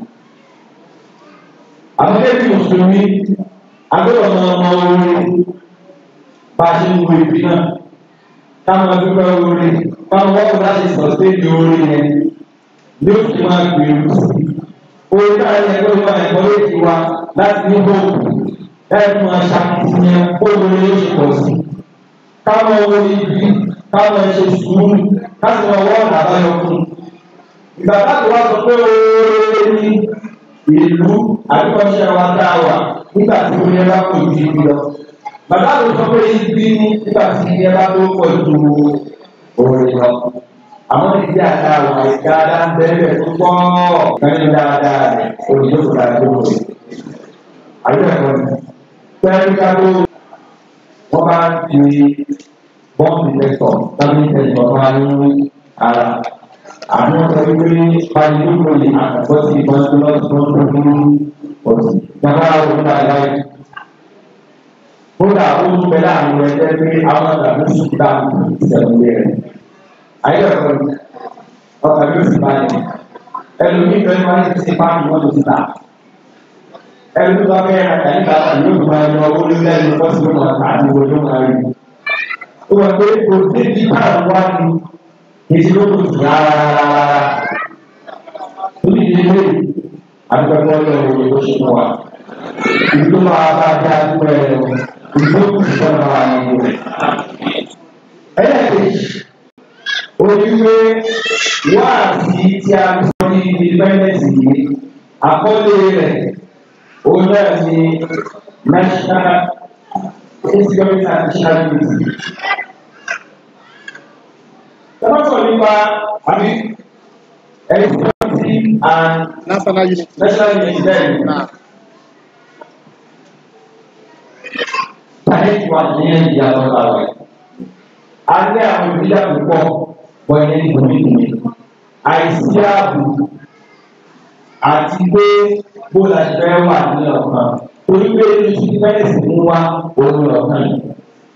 àwọn ẹbí mùsùlùmí agbọ́dọ̀ máa mọ orin bá a ṣe ń wo ìbí náà táwọn adúgbò orin táwọn wọ́pọ̀ láti sọ séèdì orin yẹn ní ó fi máa gbèrú sí orin táwọn ẹni ẹgbẹ́ máa ẹ̀kọ́ léèkì wa láti ní bóòlù láì fún wa ṣàkíyàn bóòlù ní oṣù pọ̀ sí káwọn orin ibi káwọn ṣe sùúrù láti máa wọ́n ọ̀nà àbáyọ fún ìgbà láti wá sọ pé orin ní ìlú àdúgbòṣe wa dá wà nígbà tí ó yẹ bá kò ju ibi lọ. Bàbá mi sọ pé ibi ní nígbà tí iye bá tó pọ̀ ju òòrè lọ. Àwọn ìdí àdá wà dáadáa ń bẹ̀rẹ̀ tó pọ̀ kẹ́yìn dáadáa rẹ̀ òyìnbó kò dáa tó wọlé. Àyọ̀ ẹ̀kọ́ ni. Pẹ́ẹ́lú kábó wọ́n bá ń fi bọ́ǹdì lẹ́tọ̀ tábí tẹ̀sán ọ̀gá ní ara àwọn ọmọ ìwé pàdánù lè àkọ́kọ́ sí ìbọn tó lọ sí wọn tó ní ọ̀sìn. Bàbá àwọn ọmọ àláyé. Kódà ó ń bẹ láàrin ẹgbẹ́ pé àwọn àgbàdo sì dá ìṣẹ̀lẹ̀ rẹ̀. Ayé ẹ̀kọ́ ni ọkà yóò sì báyìí. Ẹlòmíì bẹ́ẹ̀ máa ń ti pàmì wọn tó ti tà. Ẹlòmíì bá bẹ́ẹ̀ ra kàyí kàtà yóò fi máa lọ owó lórí ẹni lọ́sí ló máa tà àti owó ló máa rí. Ó wà pé kò dé bí káàdì wá ní ìdí ló kù sí rárá. Lórí ìdílé àdúgbò ọlọ́run òye ló ṣe fún wa. Ìdí tó máa bá dá àdúgbò ẹ̀ lọ. Ìdí tó kù sí ọ̀nà wa ní ìlú. Ẹlẹ́ẹ̀kejì, oníwé wáàsí tí a sọ ní ìdíbẹ́ndẹ̀sì yìí, àkọlé rẹ̀, òun náà ni National Insecurity and Nationality sọ nípa àbí ẹ̀sìtọ́sí and national unity. national unity bẹ́ẹ̀ Náà. Tàyẹ̀tì wa ní ẹ̀yà lọ́la rẹ̀. A ní àwọn ìdílé púpọ̀ bọ̀ ẹ̀yẹ ní ìgbòmí Àìsí ààbò àti pé bó la ṣe fẹ́ wà ní ọ̀kan. Torí pé ní ti fẹ́ẹ̀sì mú wá òun ọ̀kan yìí.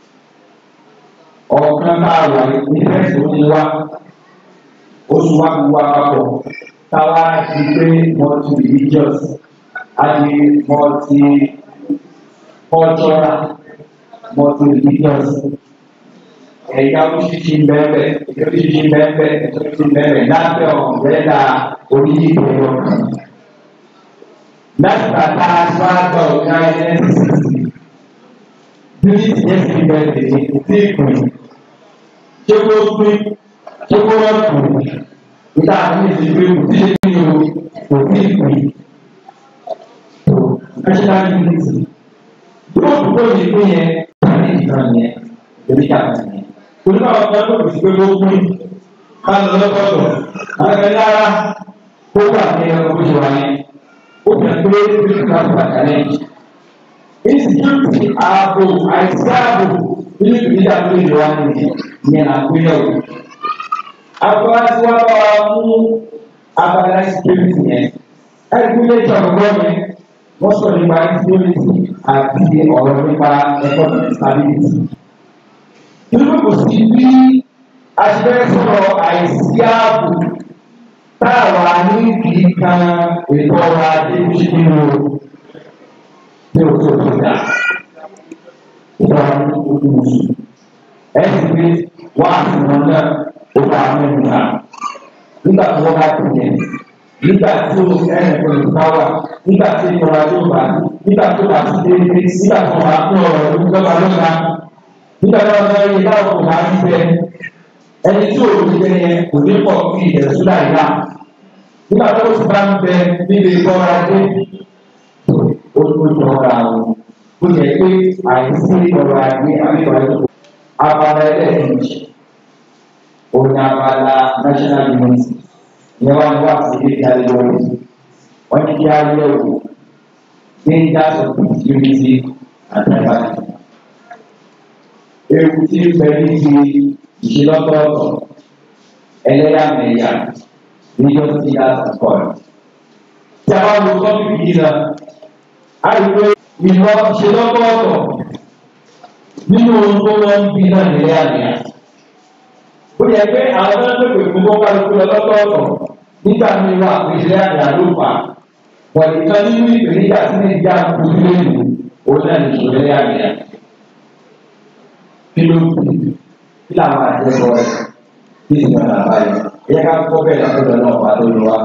Ọ̀kan tá a wà ní fẹ́ẹ̀sì ó ní wá. Oṣù wa kú wá papọ̀. Táwa ti pé multi religious àti multi cultural multi religious ẹ̀yà oríṣiríṣi ń bẹ́ẹ̀ oríṣiríṣi ń bẹ́ẹ̀ oríṣiríṣi ń bẹ́ẹ̀ lábẹ́ ọ̀rẹ́dà oríṣiríṣi ọ̀kan. láti bàtà aṣáájú ọ̀gá nscc unity yẹn ti bẹ̀rẹ̀ sí ìpín ṣé kó pín ṣé kó wọ́n kù níta àti ìdílé kò tí ṣe kí o kò tí ì pín national unity yóò dúró ní ìpín yẹn tàbí ìtàn yẹn èmi kàkà yẹn torí báwọn kan tó kù sí pé ó pín ká lọ lọ́kọ̀ọ̀tọ̀ àgbẹ̀ lára kó wà ní ẹ̀rọ bó ṣe wà yẹn ó fi hàn pé ó ti ká fún àkàlẹ́ yìí. Insecurity ààbò àìsí ààbò nínú ìpínlẹ̀ àbúrò ìlú wa nìyẹn ìyẹn là ń pín náà. Àgbà tí wọ́n bá wa mú abala security yẹn. Ẹgbẹ́ ilé ìjọba gbọ́dọ̀ wọ́n sọ nípa insecurity àti ọ̀rọ̀ nípa economic stability. Nínú kò sí bí a ti fẹ́ sọ̀rọ̀ àìsí ààbò táwa ní kì í kan ètò ọrọ̀ ajé tí nínú tí o tó tó dà ìjọba ní ojú oṣù ẹ sì fi wá àfihàn náà ó bá mẹ́rin náà nígbà tí wọ́n bá ti yẹn nígbà tí o ẹnì kan lè bá wà nígbà tí ìjọba yóò bá nígbà tó bá ti dé nígbà tí wọ́n bá pín ọ̀rọ̀ ìjọba lọ́la nígbà tí wọ́n bá yẹ báwo kò bá ń bẹ ẹni tí o ti bẹ yẹn kò ní pọ̀ kí ìdẹ̀sùn láì lá nígbà tó o ti bá ń bẹ níbi ìkọ́ra dé ó tó jọra o ó yẹ pé àìsí ọ̀rọ̀ ajé abíwájú abala ẹlẹ́ẹ̀kejì òun ni abala national unity ìyẹn wá ní wá sí ilé ìdarí lórí wọ́n ní kí á yẹ wò dangers of unity and diversity. ewu tí ń bẹ níbi ìṣelọ́tọ̀ọ̀tọ̀ ẹlẹ́yàmẹ̀yà religious leaders and God. tí a bá wo tọ́pìkì yìí náà a rí pé ìlọ ìṣelọ́tọ̀ọ̀tọ̀ nínú ohun tó wọ́n ń bí náà ẹlẹ́yàmẹ̀yà. ó yẹ pé àwọn tó ń pèpè fún kọ́kálukú lọ lọ́tọ̀ọ̀tọ̀ nígbà tí wọ́n àpèjẹ àgbà ló fà á wọ́n nìkan nínú ìpèníjà tí nàìjíríà ń kojú lẹ́nu òun náà ní ìṣòro ẹlẹ́yàmẹ̀yà. kí ló kù kí làwọn àjẹsọ rẹ̀ kí ìgbà náà báyìí ẹ̀yẹ ká kọ́ bẹ́ẹ̀ lọ́dọ̀ náà wà lórí wa.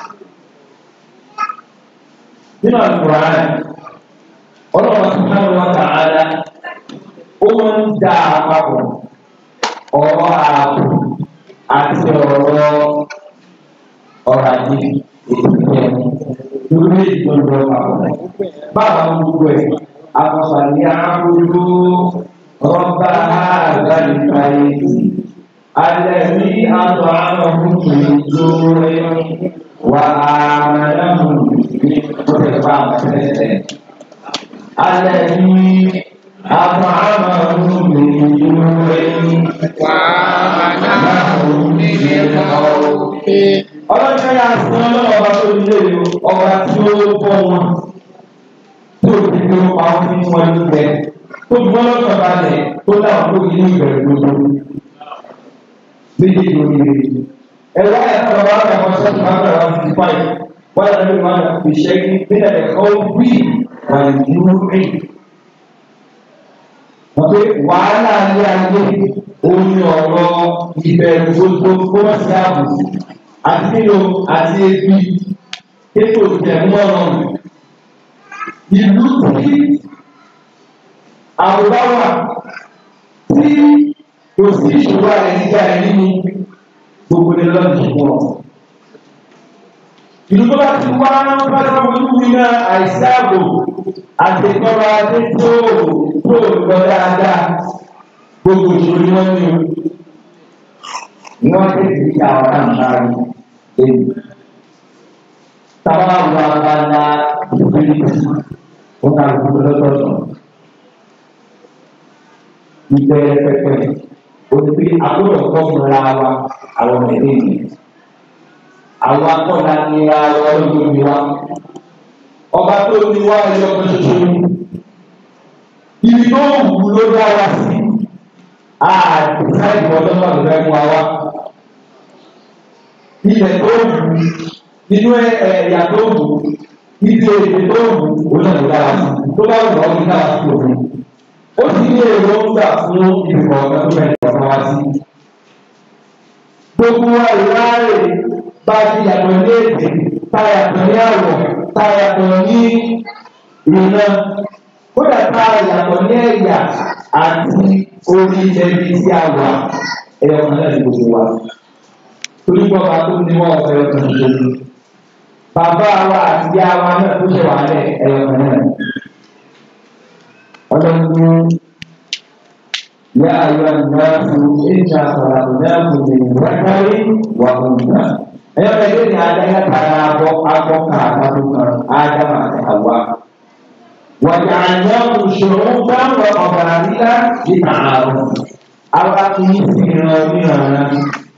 nínú àlùkò rẹ̀ ọlọ́run subhanahu wa ta'ala ó máa ń dá àpapọ̀ ọ̀rọ̀ ààbò àti ọ̀rọ̀ ọ̀rọ̀ ajé ètò ìjẹun lórí ètò ìjọba àpapọ̀. báwa ń gbogbo ẹ̀ àkọsàlẹ̀ àbúrò rọ́bà àgbàlùkà ètò alẹ́bí àtọ̀hánàmù tòótọ́ wà àmàlàmù ní ọ̀rẹ́fà àtẹ̀tẹ̀. alẹ́bí àtọ̀hánàmù tòótọ́ wà àmàlàmù ní ọ̀rẹ́. ọlọ́jọ́ yà sọ ọlọ́wọ́ bá tó nílé o ọba tí ó bọ́ wọn tí ó ti gbé pa wọn ní wọn ní bẹ tó gbọ́ lọ́sọ̀ balẹ̀ tó dáwọn tó yí ní ìbẹ̀rẹ̀ gbogbo méjì lórí rẹ̀. ẹ̀rọ ẹ̀ka bàbá àgbà sọ́ọ̀tù máa ń bẹ̀rẹ̀ wá sí fáì wọ́n yà lórí wọn fi ṣẹ́ kí nílẹ̀ ẹ̀kọ́ wí wà ní rí. wọ́n pe wàhálà ní ayé omi ọ̀rọ̀ ìbẹ̀rù gbogbo kó wọ́n sí ààbò àti nílò àti ebi kéèkó ìtẹ̀mú ọ̀rọ̀ ìlú tí àbúrò wà tí kò sí ìṣòro àrẹ nígbà rẹ nínú gbogbo ní lọ́dún fún ọ. ìlú tó bá ti wá bá tó fojú wí náà àìsí ààbò àti ìtọ́ra adé tó tó lọ dáadáa gbogbo ìṣòro ni wọ́n ní o. ní wọ́n ti di àwọn àǹfààní èyí. tábà wà bá ná ìpínlẹ̀ ó ká gbogbo lọ́tọ̀ọ̀tọ̀. ìbẹ̀rẹ̀ pẹ̀pẹ̀ òtí àbúrò kọ́ múra wa àwọn ẹ̀dẹ́ yìí. Àwọn akọ́nà ní ara ọdún mi wá. Ọba tó ní wá ẹyọ kan ṣoṣo ní. Ibi tó wù ló dá wa sí. Àdìsáìdì ọdún náà ló fẹ́ mú wa wá. Ilẹ̀ tó wù nínú ẹ̀yà tó wù ibi èdè tó wù ó náà ló dá wa sí. Tó bá wù ọ́ ní ká wá sí òfin ó sì ní èròǹgbà fún ìbùkọ̀ ọ̀gá tó bẹ̀rẹ̀ ọ̀gá wá sí. Gbogbo wa ìráàrè bá ti yàtọ̀ ní èdè, tá yàtọ̀ ní àwọ̀, tá yàtọ̀ ní ìrìnà, kódà tá yàtọ̀ ní ẹ̀yà àti orí ẹbí tí a wà ẹ̀yọ̀ kan náà ní gbogbo wa. Torí bọ́ba tó ní wọ́n ọ̀fẹ́ ọ̀kan ṣoṣo. Bàbá wa àti ìyá wa náà tó ṣe wà lẹ̀ ẹ̀yọ̀ kan náà ọlọ́run yá ayọ́ ìgbàlásù ìjà sọ̀rọ̀dẹ́kùn ní ìwájáwé wà òǹkà. ẹ̀yọ́ ẹgbẹ́ ní adáyà tara abọ́ abọ́ kan àtàkùn kan ádámà àti àwa. wàjà àyẹ̀wò ìṣòro gbàgbọ́ ọ̀bà àríyá ìta àrùn. àwa kì í sì ràn níran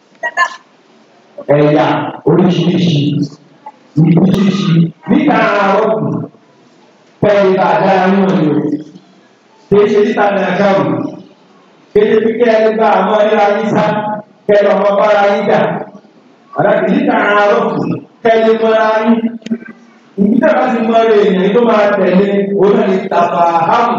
ẹ̀yà oríṣiríṣi ìbíṣiríṣi níta àrùn pẹ̀lú àdáyà náà ni o kéṣe títa ní agáwù kéṣe pípẹ́ ẹni bá àmọ́ ẹ̀rọ ayíṣá kẹlẹ ọmọ bára yín dà àdàkì níta àárọ̀kù kẹlẹ mọ́ra yín ìgbésẹ̀ bá ti mọ́ rẹ̀ èèyàn tó máa tẹ̀lé òun náà ní tàfà hámù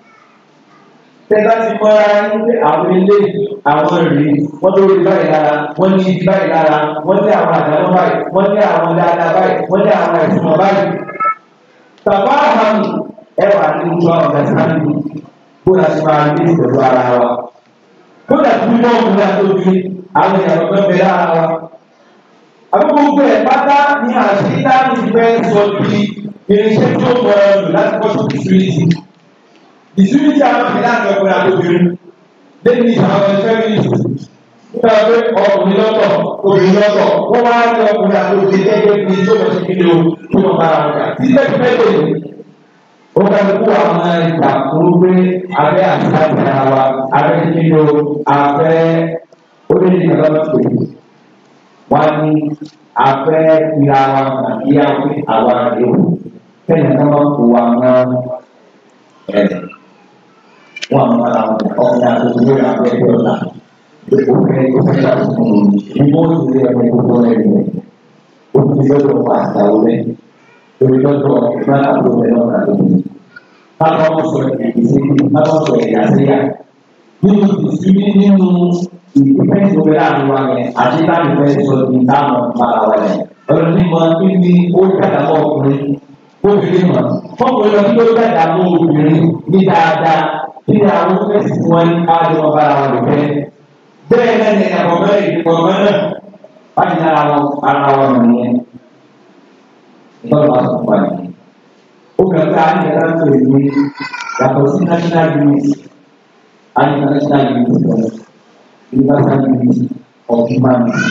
tẹ́lá ti mọ́ra yín pé àwọn ilé àwọn rí wọ́n tó rí báyìí lára wọ́n ní ibi báyìí lára wọ́n ní àwọn àdáná báyìí wọ́n ní àwọn dáadáa báyìí wọ́n ní àwọn ẹ̀sùn báyìí. tàfà hámù ẹ wà ní ojú àwọn ọ̀gá sáré bó la ti máa ní ìpẹ̀lú ara wa. kódà tí wọ́n mú náà tó bí àwọn ìyàwó tó ń bẹ lára wa. àbúkú gbogbo ẹ̀ pátá ní àṣìṣe ní fẹ́ sọ di irinṣẹ́ tí ó mọ̀ ẹ́ lò láti kọ́ sí ìsúlẹ̀sì. ìsúlẹ̀sì àwọn ìpínlẹ̀ àti ọkùnrin àtòbìnrin lẹ́yìn ní àwọn ẹgbẹ́ mi nígbà pé ọkùnrin lọ́tọ̀ obìnrin lọ́tọ̀ wọ́n wá ní ọkùnrin àtòbìnrin gẹ́gẹ́ bí tó mọ̀ sí kíni o tó mọ̀ bá ara rẹ̀ títẹ̀ títẹ̀ lè ó ká ló kó àwọn ìgbà fún pé abẹ́ àṣà ìyá wa abẹ́ kíni o abẹ́ ó lé ní ìgbà lọ́tọ̀ wọ́n ní abẹ́ ìyá wa àti àwọn àwa rẹ̀ o kẹ́yìn náà wọ́n kó wa mọ́ ẹ̀ wọn àwọn ará wọn ọkùnrin àti obìnrin àti ẹgbẹ́ ọ̀la obìnrin obìnrin àti ọkùnrin ní wọ́n ti rí ẹgbẹ́ gbogbo rẹ̀ rẹ̀ obìnrin lọ́dọ̀ wà àtàwọn rẹ̀ torí lọ́dọ̀ ìgbà àbúrò rẹ̀ lọ́dọ̀ àdókòwò. Bákan wọn sọ èdè sí bákan sọ èdè àṣeyà nínú ìsinmi nínú ìpínlẹ̀ ìgbòho láàrin wa yẹn àti láti fẹ́ sọ ní táwọn para wa yẹn. Ọ̀rọ̀ ní mọ níbi ó dàgbà mọ́ ọkùnrin obìnrin mọ̀ fọ́kùnrin lọ sí ó dàgbà mọ́ obìnrin ní dáadáa kí ni àwọn fẹ́sì tí wọ́n ní káàdì wọn bára wọn lò fẹ́. bẹ́ẹ̀ náà ni àkọ́kọ́ ìdìbòmọ́ náà wájú lára wọn ara wọn nìyẹn. ìtọ́jú wa sọ fún wa nìyẹn. ó gbà pé àyè ẹ̀rọ tó lè ní yàtọ̀ sí national unity àyè national unity lọ universal unity of humanity.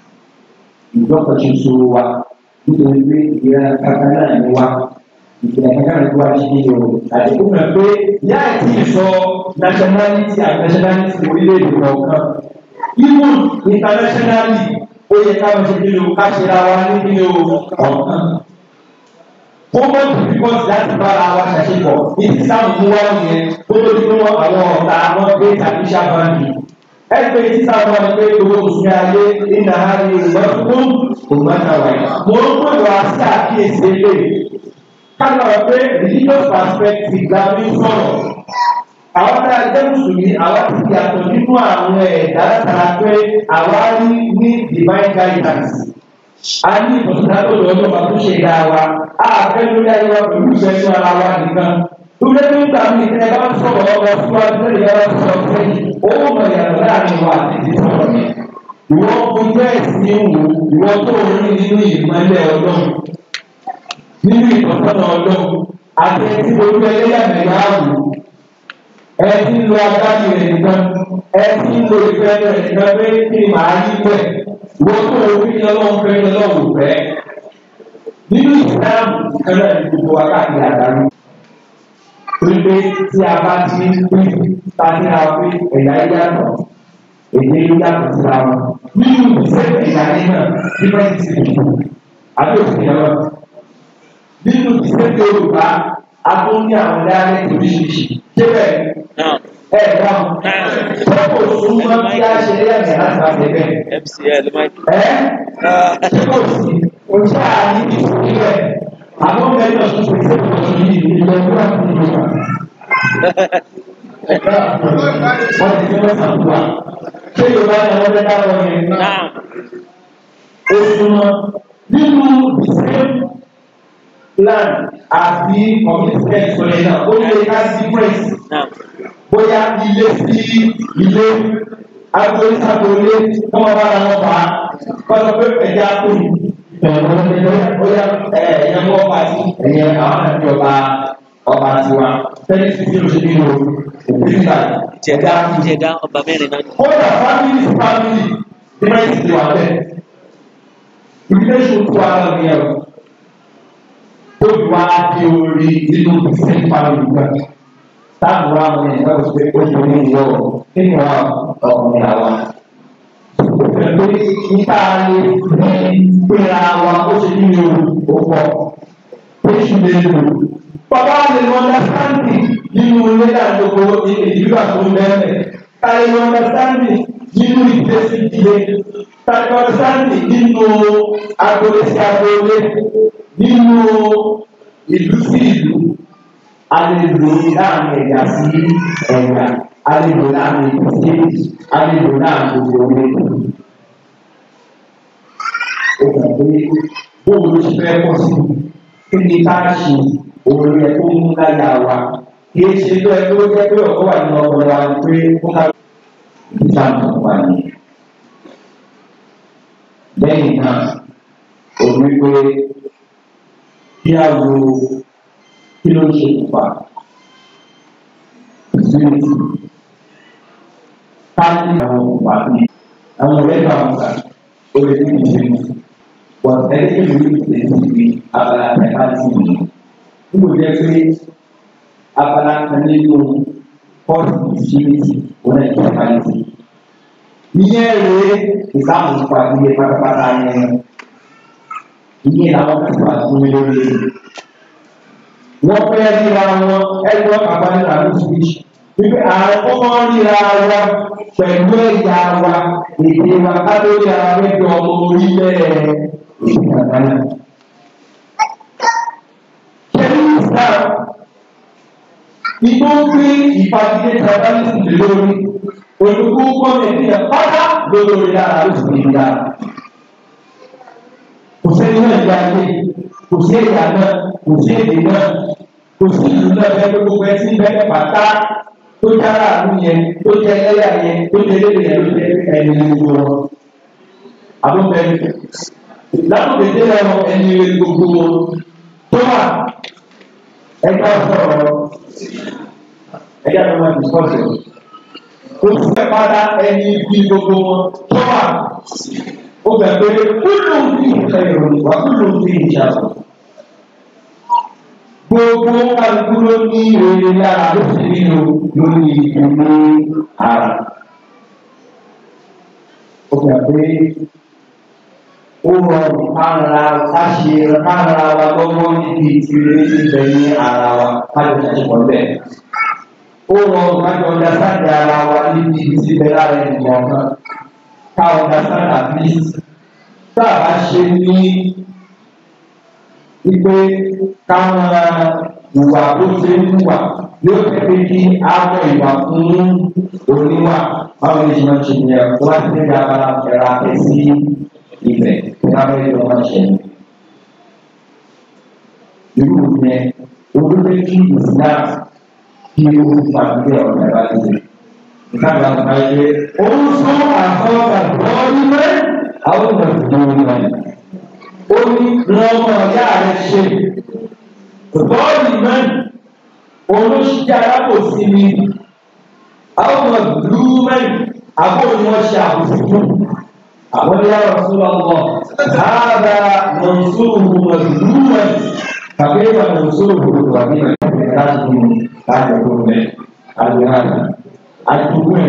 ìjọba ṣoṣo wa nítorí pé ìyá kankan náà ni wa ìpìlẹ̀ kankan náà tó wá sí ní o àti kó mọ̀ pé yá àti ìsọ nationality àti nationality orílẹ̀-èdè kọ̀ọ̀kan even internationally ó yẹ ká lọ sí kí ló ká ṣe ra wa ní kí ló ọ̀kan. ó mọ̀ difficult láti bára wa ṣàṣepọ̀ ìdí sáàmù mú wá yẹn tó tó di pé wọ́n àwọn ọ̀tá wọn gbé tàbí ṣàbáǹdì. ẹgbẹ́ ìdí sáàmù wọn pé gbogbo mùsùlùmí ayé nínú àárín ìwọ́n fún ògbọ́ntàwáyé. mo ń pè wá sí àkíyèsí eléyìí kálọ̀ pé religious perspective la fi ń sọ̀rọ̀. Àwọn tá a jẹ́ mùsùlùmí, àwa ti yàtọ̀ nínú àwọn ẹ̀dá látara pé àwa rí ní divine guidance. A ní ìbọ̀sọ̀tàtò lọ́dọ̀ wa tó ṣe dá wa. A fẹ́ lórí ayé wa pẹ̀lú ìṣẹ́jú ara wa nìkan. Lórí ẹgbẹ́ nígbà míì tí ẹ bá ń sọ̀rọ̀ ọmọ síwájú lórí ẹ̀rọ sọ̀rọ̀ sẹ́yìn, ó mọ̀ ìyàtọ̀ láàrin wa àti ti sọ̀rọ̀ yẹn. Ìwọ ojú ẹ̀sìn wò, ìwọ tó rí nínú ìmọ̀lẹ̀ ọlọ́run nínú ìtọ́sọ́nà ọlọ́run àti ẹtí ojú ẹlẹ́yàmẹ̀yà ààbò ẹtí ń lo agbájú rẹ̀ nìkan ẹtí ń lo ìfẹ́ rẹ̀ nìkan pé kí ni màá yí pẹ̀ wọ́n tó o fi ọlọ́run fẹ́ ọlọ́run fẹ́ nínú ìsìláàmù kẹlẹ́ ní gbogbo wa káàkiri àdáyé wípé tí a bá ti ń pín ta ní a pé ẹ̀yà yíyàtọ̀ èdè yíyàtọ̀ síra wọn nínú ìṣẹ́ ẹ̀yà yíyà náà different city àbí òfin ọlọ́run nínú ìṣẹ́jú yorùbá a tún ní àwọn dáhùn oríṣiríṣi débẹ̀ ẹ dáhùn ṣé kò súnmọ́ kí a ṣe lẹ́yìn láti máa tẹ̀lé MCL Mike. ẹ ṣé kò sí oṣù àní ìfòkílẹ̀ àwọn ọmọ ẹgbẹ́ ọ̀ṣun kò sí ìfòkílẹ̀ yìí ìlú ẹgbẹ́ àti ìlú wa. wọ́n ti fi wọ́n sàkóso ṣé yorùbá ni wọ́n fẹ́ dáwọ́ yẹn. ó súnmọ́ nínú ìṣẹ́ plan àti commitment sọ̀rọ̀ náà ó lè ká difference bóyá ilé sí ilé agboolé sagboolé wọ́n máa bára wọn fà á wọ́n sọ pé ẹ̀jẹ̀ akóni bóyá ẹ̀yẹ mú ọba sí ẹ̀yẹ àwọn àti ọba ọba tiwa tẹ́lẹ̀ sí ìlú ṣe nínú òbí nígbà Ìjẹ̀dá Ìjẹ̀dá ọba mẹ́rin náà ni. kódà family to family difference ti wà bẹ́ẹ̀ ìdílé ṣòkò ara mi ẹ̀rọ tó wá di orí nínú ìsìn family kan táàbù wa mọ̀ ní ìgbà tó ṣe ó ṣe ní ìwọ nínú wa ọkùnrin àwa. Pẹ̀lú níta lè ní péra wa ó ṣe ní ìlú òpó oṣù lè lò. Bàbá lè lọ ọ́ndàstáǹdì nínú ilé àdókò ìdílé àtúntò bẹ́ẹ̀. Ká lè lọ ọ́ndàstáǹdì nínú ìdílé sí ìdílé tàbí ọ̀sáǹdì nínú agboolé sí agboolé nínú ìlú sí ìlú a lè lò láàrin ẹ̀yà sí ẹ̀yà a lè lò láàrin ìlú sí ìlú a lè lò láàrin gbogbo orílẹ̀-èdè ó kàn pé bóun ló ṣe fẹ́ pọ̀ sí kí ni ká ṣe òun yẹ kó mú láyà wa kì í ṣe tó ẹ tó jẹ́ pé ọ̀pọ̀ wà nínú ọpọlọ wa ni pé kó ká ìjà nǹkan wà ní. lẹ́yìn náà òun wí pé kí á wo kí ló ń ṣe ìfà ìsúnìtì ká ní àwọn ìfà ní àwọn ọ̀rẹ́ bá wọn gbà ó lè ní ìṣẹ́yìn wọ́n ẹni tí mo ní ìṣẹ́yìn ti fi abala ẹ̀ka sí mi níbo jẹ́ pé abala kan nínú pọ́ọ̀sì ìṣẹ́yìn wọn náà ti ẹ̀ka sí ìyẹn rèé ìsáàmù nípa ilé pátápátá yẹn ìyẹn làwọn kan ti wà fún mi lórí wọ́n fẹ́ ríra wọn ẹgbẹ́ bàbá nígbà tó ti fi wípé àwọn kọ́kọ́ ríra wa pẹ̀lú ẹ̀yà wa èdè wa kátó ríra mẹ́jọ ọmọ orílẹ̀ èdè àgbáyà. Kẹ́lí Islam igbó gbé ìfagídé tribalism lórí olùkú gọ́ọ̀mẹ̀ntì ẹ̀ pátá lórí dára ló sì ní dára. Kò sẹ́ni náà ìgbà yé, kò sí ẹ̀yà náà, kò sí èdè náà, kò sí ìlú náà bẹ́ẹ̀ pé gbogbo ẹtí bẹ́ẹ̀ pátá tó jára àánú yẹn, tó jẹ ẹlẹ́yà yẹn, tó jẹ ẹlẹ́yà yẹn ló jẹ ẹni gbogbo wọn. Àbúbẹ̀rẹ̀ látòkè délẹ̀ wọn ẹni gbogbo wọn tó wà ẹgbẹ́ sọ̀rọ̀ ẹgbẹ́ àwọn ọmọ ìsọ̀tẹ̀. Oṣù pátá ẹni bí gbogbo wọn tó wà ó bẹ̀ pé kúlù ń fi ìfẹ́ ìròyìn wá kúlù ń fi ìjà sọ. Gbogbo kálukú ló ní ìròyìn lára ló sì nínú lórí ìlú ara. Ó bẹ̀ pé ó rọrùn káàrà káṣe káàrà wa gbọ́gbọ́ níbi ìtìlẹ̀ ní ibẹ̀ ní ara wa kájọ ṣàṣepọ̀ bẹ́ẹ̀. Ó rọrùn kájọ ọjà sáàdì ara wa níbi ìtìlẹ̀ lára ènìyàn kan ká ọjà sáàdì at least tá a bá ṣe ní wípé káwọn ìwà tó ṣe ń wà yóò tẹ̀lé kí á mọ ìwà fún oníwà báwo ni ṣe máa ń ṣe nìyẹn wọ́n á ti tẹ̀lé abala ẹ̀rọ afẹ́ sí ibẹ̀ lábẹ́ ìlú máa ṣe. Irú yẹn olóde kí Islam kí o gbàgbé ọ̀nà ẹ̀rọ àti ìtàgbà ọ̀nà ilé. Ó ń sọ àkọ́kọ́ bọ́ọ̀lù mẹ́ àwọn ọ̀nà ìdúró mẹ́. Ó ní lọ́mọ ọ̀yá rẹ̀ ṣe. Bọ́ọ̀lù mẹ́ olóṣìṣẹ́ alábòsí ni àwọn ọ̀nà ìdúró mẹ́ àbóyún wọn ṣe àbòsí fún. أقول يا رسول الله هذا منصوره مظلوما فكيف ننصره غنيا لازم أن يكون قال هذا أتكون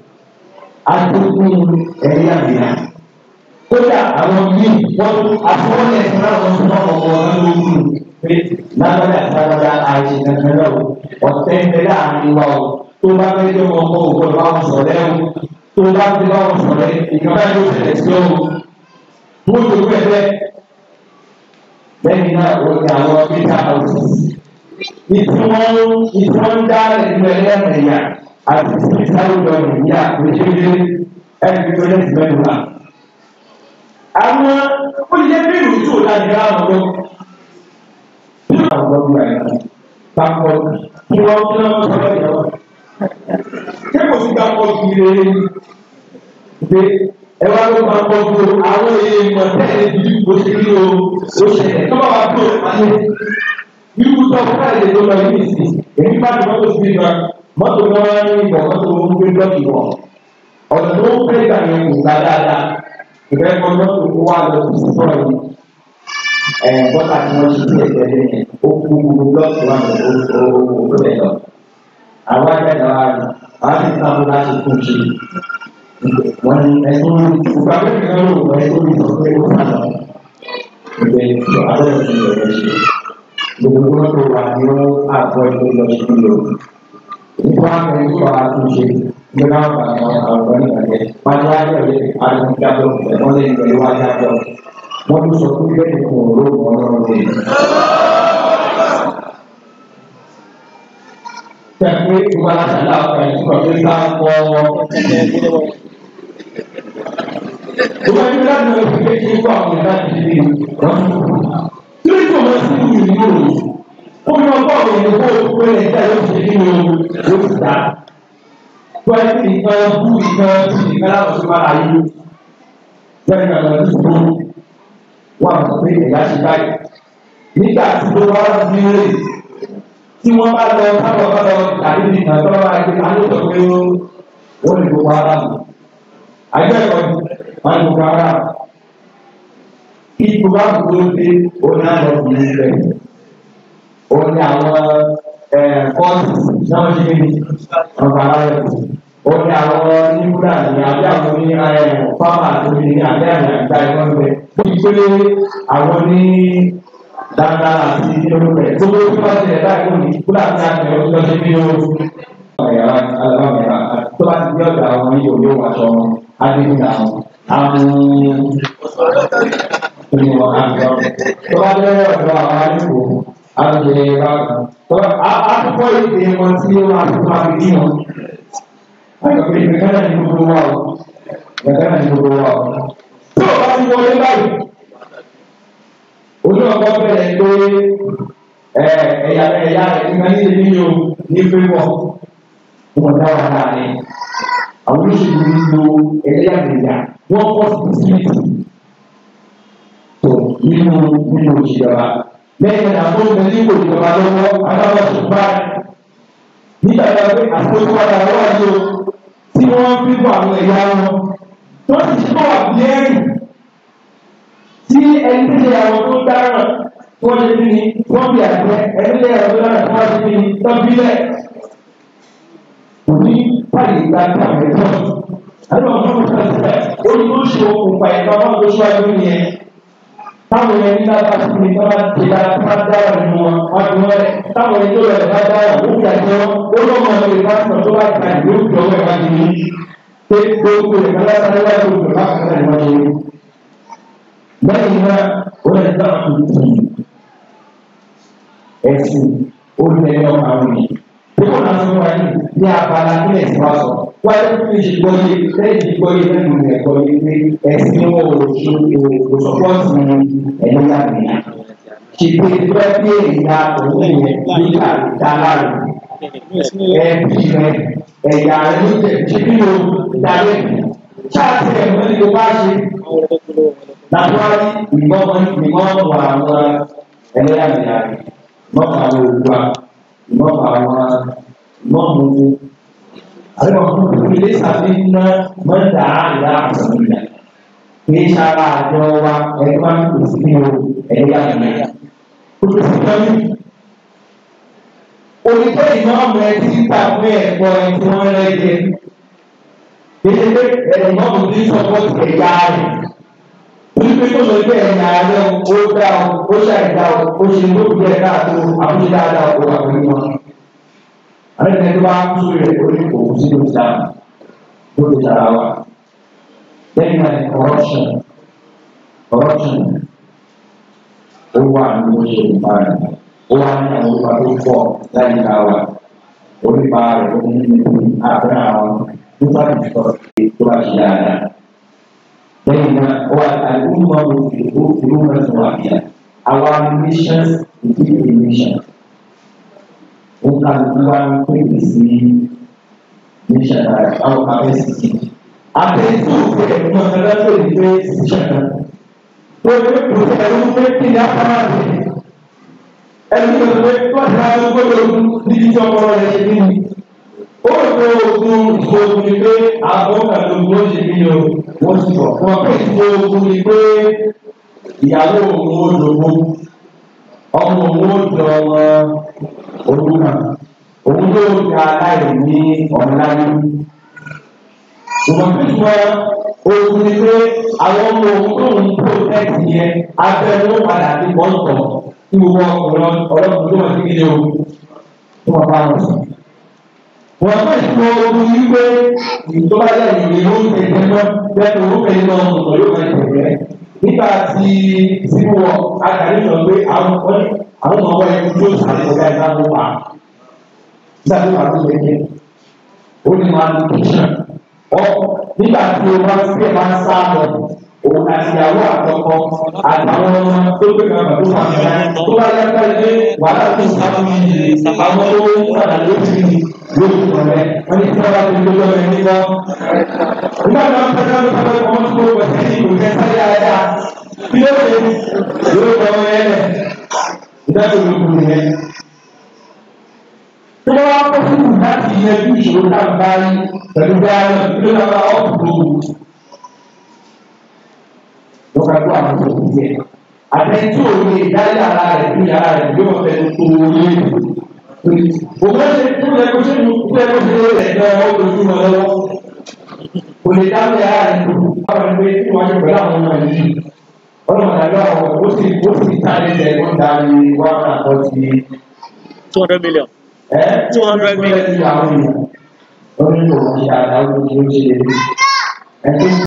أتكون إيامنا kódà àwọn yìí wọn afọwọ́lẹ̀ fún àwọn ọmọ ọmọ wọn lókun pé lágbádá lágbádá àìsè kankan náà ọ̀tẹ̀ ń bẹ láàrin wa o tó bá fẹ́ jẹ́ ọmọ ògbọ́n bá wọn sọ̀rọ̀ ẹ̀ o tó bá ti bá wọn sọ̀rọ̀ ìjọba yóò ṣẹlẹ̀ sí ọ́wọ́ bó tó pẹ́pẹ́ lẹ́yìn náà wọ́n ti àwọn peter houses ìtí wọ́n ìtí wọ́n dá ẹ̀dùn ẹlẹ́mẹ̀yà àti ìsáwó lọ nìyà lóṣèlú ẹ̀dùn tó lẹ́sìn mẹ́nu wa. àwọn olùdíje bíìlù tó láti dá àwọn lọ. bí wọ́n àwọn ọgbọ́n gbà yẹn papọ̀ kí wọ́n kí wọ́n sọ lọ́yẹ̀ wọn. ṣé kò sí gbà pọ̀ jù lé pé ẹ wá ló máa kọ́ ju àwọn èèyàn tẹ́lẹ̀ bí o ṣe kí o o ṣẹlẹ̀ tó bá wà tó o máa ṣe wíwú tó ọkọ̀ láì lè tó lọ yìí sí èmi bá ti mọ́tò sí ibà mọ́tò náà wá ní ìbọ̀ mọ́tò wọn gbé blọ́ọ̀kì wọ̀ ọ̀nà tó ń pè gbà yẹn kò gbà dáadáa ìfẹ́ kọ́ mọ́tò kó wá lọ sí sọ́ọ̀ yìí ẹ̀ bọ́tà tí wọ́n ṣe sí ẹ̀jẹ̀ lẹ́yìn ó kú gbogbo blọ́ọ̀kì wà lọ ó tó bẹ̀ lọ àwọn akẹ́kọ̀ọ́ wa ni wọ́n á ti sábà láti tún ṣe wọ́n ní ẹ̀sùn ìgbà mẹ́rin náà ló wọ ẹ̀sùn ìsọ pé ó sá lọ. Ìgbẹ́ ìjọ abẹ́rẹ́ ti lọ rẹ̀ ṣe. Gbogbo wọn tó wà ní wọn àgọ́ ìlú lọ sí ìlú. Nípa àwọn tó bá a tún ṣe ní ká bá àwọn àwọn ìgbàgbẹ́. Wọ́n ní wájú ọ̀lẹ́ àdúgbò jábọ̀ ẹ̀wọ́n lè gbẹ̀lẹ́ wá jábọ̀. Wọ́n tún sọ fún bẹ́ẹ̀ kò ló mọ̀ ọ́rọ́ rẹ̀. Tẹ̀pé ìwà aláṣàlá ọ̀pẹ̀ ìtumọ̀ pé ká kọ́ Ìwà ìlú láti lọ sí pé kí n kó àwọn ìlú láti ṣe wọ́n. Kí ló tó lọ sí ìlú ìlú òní? Ó fi ọgbọ́n àwọn ìlú kó o pé ẹ̀jẹ̀ ló ṣe kí ni o ló ti dá. Bọ́lá ti nǹkan bú nǹkan sí nǹkan láwọn tó máa yí. Bẹ́ẹ̀ni àwọn ọdún tó wà mọ̀ pé ẹ̀yà ṣe báyìí. Nígbà tí ó wá sí ilé tí wọ́n bá lọ sábà bá lọ tàbí nìkan tó wá gbé alóòtọ́ pé ó lè gbogbo ara mi. Àjọ ẹ̀kọ́ wọn lè gbogbo ara mi. Kí gbogbo àbúrò dé ó ní àlọ́ fún mi bẹ́ẹ̀. Ó ní àwọn kọ́ọ̀tù náà ṣe ní ọ̀gá ara rẹ̀ kù ó ní àwọn nígbà ní àbí àwọn ní fáwọn àtòmí ní àbí àmì àgbà ẹ̀kọ́ ń bẹ. ó ti pé àwọn ní dáadáa àti ìdílé tó ló tó bá tilẹ̀ báyìí ó ní kúlà ní àti ẹ̀rọ tó ṣe bí ó. ọ̀yàrá alábàmìíràn tó bá ti di ọ̀dà àwọn ní òye òwò aṣọ wọn á dé nígbà wọn. àwọn onímọ̀ àgbà tó bá dé ọ̀dọ̀ àwọn àdúgbò àgbẹ̀ bákan. àkọ́kọ́ ìdè wọn tí ó máa fi máa fi dín wọn. Àgbàgbé ìgbẹ́kẹ̀lé ní gbogbo wa o. Ìgbẹ́kẹ̀lé ní gbogbo wa o. Tí o bá ti wọlé báyìí, ojú ọkọ bẹ̀rẹ̀ pé ẹ̀yà ẹ̀yà ìgbà ní èmi yóò ní pépọ̀. Wọ́n dá wà láàrin. Àwọn olóṣèlú ń lo ẹlẹ́yàmẹ̀yà. Wọ́n kọ́ sísíìtì. Tó nínú nínú ìjọba. Lẹ́yìn náà, àwọn ọmọ ní ìwò ìjọba lọ́wọ́, adáwọ̀ tó báyìí nígbà tí a pé àtúntò padà wá yìí o tí wọ́n fi bọ̀ àwọn ẹ̀yà wọn tó sì ṣe bọ̀ bí ẹ̀rì tí ẹni tí ṣe àwọn tó dáràn tí wọ́n ṣe bí ni wọ́n bí àjẹ ẹni tí àwọn tó dáràn tí wọ́n ṣe bí ni tó bí lẹ̀ kò ní pàdé ìgbà tí àwọn ẹ̀tọ́ àti àwọn ọmọ tó ṣe bẹ́ẹ̀ ó ní ó ṣe okùnfà ìgbà wọn tó ṣíwájú nìyẹn táwọn ẹni tí a bá ti ní ká máa ti dára ká máa dára nínú wọn wọn ti wọn rẹ táwọn ẹni tó rẹ bá dára ó fi àjẹ wọn ó lọ́mọ ọmọ ìka sọ tó bá ta ìlú òkè ọwọ́ ẹ̀ bá ti ní pé gbogbo rẹ̀ kálá sáré wá ló gbogbo bá kàkà ní wọ́n ṣe. lẹ́yìn náà ó lè dá tuntun ẹ̀sìn ó lè ní ọmọ àwọn ènìyàn. bí wọ́n náà sọ wáyé ní abala ní ẹ̀sìn wa sọ wáyé tó fi ṣe gbọ́ yé lẹ́yìn gbọ́ yé lẹ́nu ẹ̀kọ́ yé pé ẹ̀sìn wọn ò ṣe òṣùpọ̀tì ẹ̀yọ́yàmẹ̀yà ṣe pé bẹ́ẹ̀ bí èèyàn òun yẹn nígbà dára rẹ̀ ẹbí rẹ̀ ẹ̀yà rẹ̀ ló jẹ́ ṣe bí o darí ṣáàtì ẹ̀mọ́ ni o bá ṣe lápárí ìmọ̀mọ́ ìmọ̀mọ́ wà àwọn ẹlẹ́yàmẹ̀yà rẹ̀ ìmọ̀mọ́ àwọn olùwà ìmọ̀mọ́ àwọn ìmọ̀mọ́ àwọn ọmọ ilé sàfihàn mọ́tà àlá àtàlùyà kì í sára àjọ wa ẹni máa ń pèsè ní o ẹni yá mi náà. o tó sì tọ́ mi. Olùkọ́ ìmọ̀ọ́mù ẹ ti gbà pé ẹ̀kọ́ ẹ tí wọ́n rẹ̀ jẹ. Kéde pé ẹ̀rọ ìmọ̀ọ́mù ti sọ́pọ́tì ẹ̀yà rẹ̀. Olùkọ́ tó lọ pé ẹ̀yà rẹ̀ ó dá o, ó ṣàìdá o, ó ṣe ló fi ẹ̀ka àti àbúṣe dáadáa o wà pẹ̀lú wọn. Àwọn ẹ̀ka tó bá kú sórí ẹ̀ ó ní òkú sí ló ti dáa ló ti dára wa. Lẹ́yìn náà ni corruption corruption ó wà ní oṣù ìbára ó wà ní àwọn olùkọ́ tó pọ̀ láyé ká wa onípa rẹ̀ ó ní níbi àbúrò àwọn nípa ìtọ́ tó bá ṣe dáadáa. Lẹ́yìn náà ó wà àìkúmọ̀ òfin ìlú mẹ́sàn-án wà bíyà our nations within a nation ó ká ló bá ń pè sí nation náà àwọn abẹ́sìtì àtẹ̀tù ẹ̀gbọ́n ẹlẹ́tọ̀ ìgbé ìṣẹ̀dá. Wọ́n ní kò sí ẹ̀rú pé kí ni apára rẹ̀. Ẹni tó ṣe pé wọ́n ti máa ń gbọ́dọ̀ níbi tí ọmọ rẹ̀ ṣe kí ni. Ó rò ogun ìṣòro ni pé àwọn kàlóògùn ó ṣe kí ni o, wọ́n ti bọ̀. Wọ́n pè ìṣòro ni pé ìyàwó òun ó dògbò. Ọmọ òun ó jọ ọmọ òun náà. Òun yóò ga aláìní ọ̀nà láyé ṣùgbọ́n tí wọ́n ogun ni pé àwọn ọmọ ogun tó ń protect yẹn abẹ́rẹ́ ló padà sí bọ́ǹtọ̀ tí gbogbo ọkùnrin ọlọ́run tó wọ́n ti kéde o tó wọ́n bá wọn sùn. wọ́n fẹ́ ìfọ̀ ogun yìí pé ìjọba yẹ ìwé ló ń tẹ̀lé lọ bẹ́ẹ̀ tó ń tẹ̀lé lọ ọ̀nà yóò máa tẹ̀lé nígbà tí síbú wọ àtàrí sọ pé àwọn ọmọ àwọn ọmọ ẹni tó sàlẹ̀ ọ̀gá ìgbà ló wà ìgbà tó wà ló yẹ kẹ́ ó ní wọn lò kíṣàn ọ nígbà tí o bá sí ẹ̀ máa ń sá lọ òun àti ìyàwó àtọkọ àtàwọn ọmọ tó gbé kan bàtó wà ní ẹ̀ tó bá yá ká ilé wàhálà tó sá fún mi yìí àwọn tó ń padà lójú mi lójú ọ̀rẹ́ wọ́n ní tí wọ́n bá ti gbé lọ́wọ́ ẹni lọ. nígbà tó ń pẹ́ náà ló sọ pé ọmọ tó gbé wọ̀ sí ìlú kẹ́ sáré ayá kí ló dé yóò lọ ẹ lẹ̀ ìdájọ́ ló kù nìyẹn. tó bá wá kó fún mi láti yanjú ìṣòro náà báyìí pẹ̀lú bí ara kí ló lọ́wọ́ ọ̀pọ̀ tó wù lọ́ka tó àwọn tó kù yẹ. àtẹ̀tí ò lè dá yàrá rẹ̀ fún yàrá rẹ̀ yóò fẹ́ tó wọlé. òun ṣe tó yẹ kó ṣe tó yẹ kó ṣe rẹ̀ jọ ojúmọ́ lọ́wọ́. kò lè dá yàrá rẹ̀ tó báwọn ẹgbẹ́ tí wọ́n ṣe pẹ̀lú àwọn ọmọ yìí. ọlọ́run àjọ àwọn ó sì ó sì ta ẹsẹ̀ ó ń darí wá àtọ́ ti. two hundred million. ẹ Two hundred million. ó ní kò ní àdáwó tí ó ṣe ẹ tó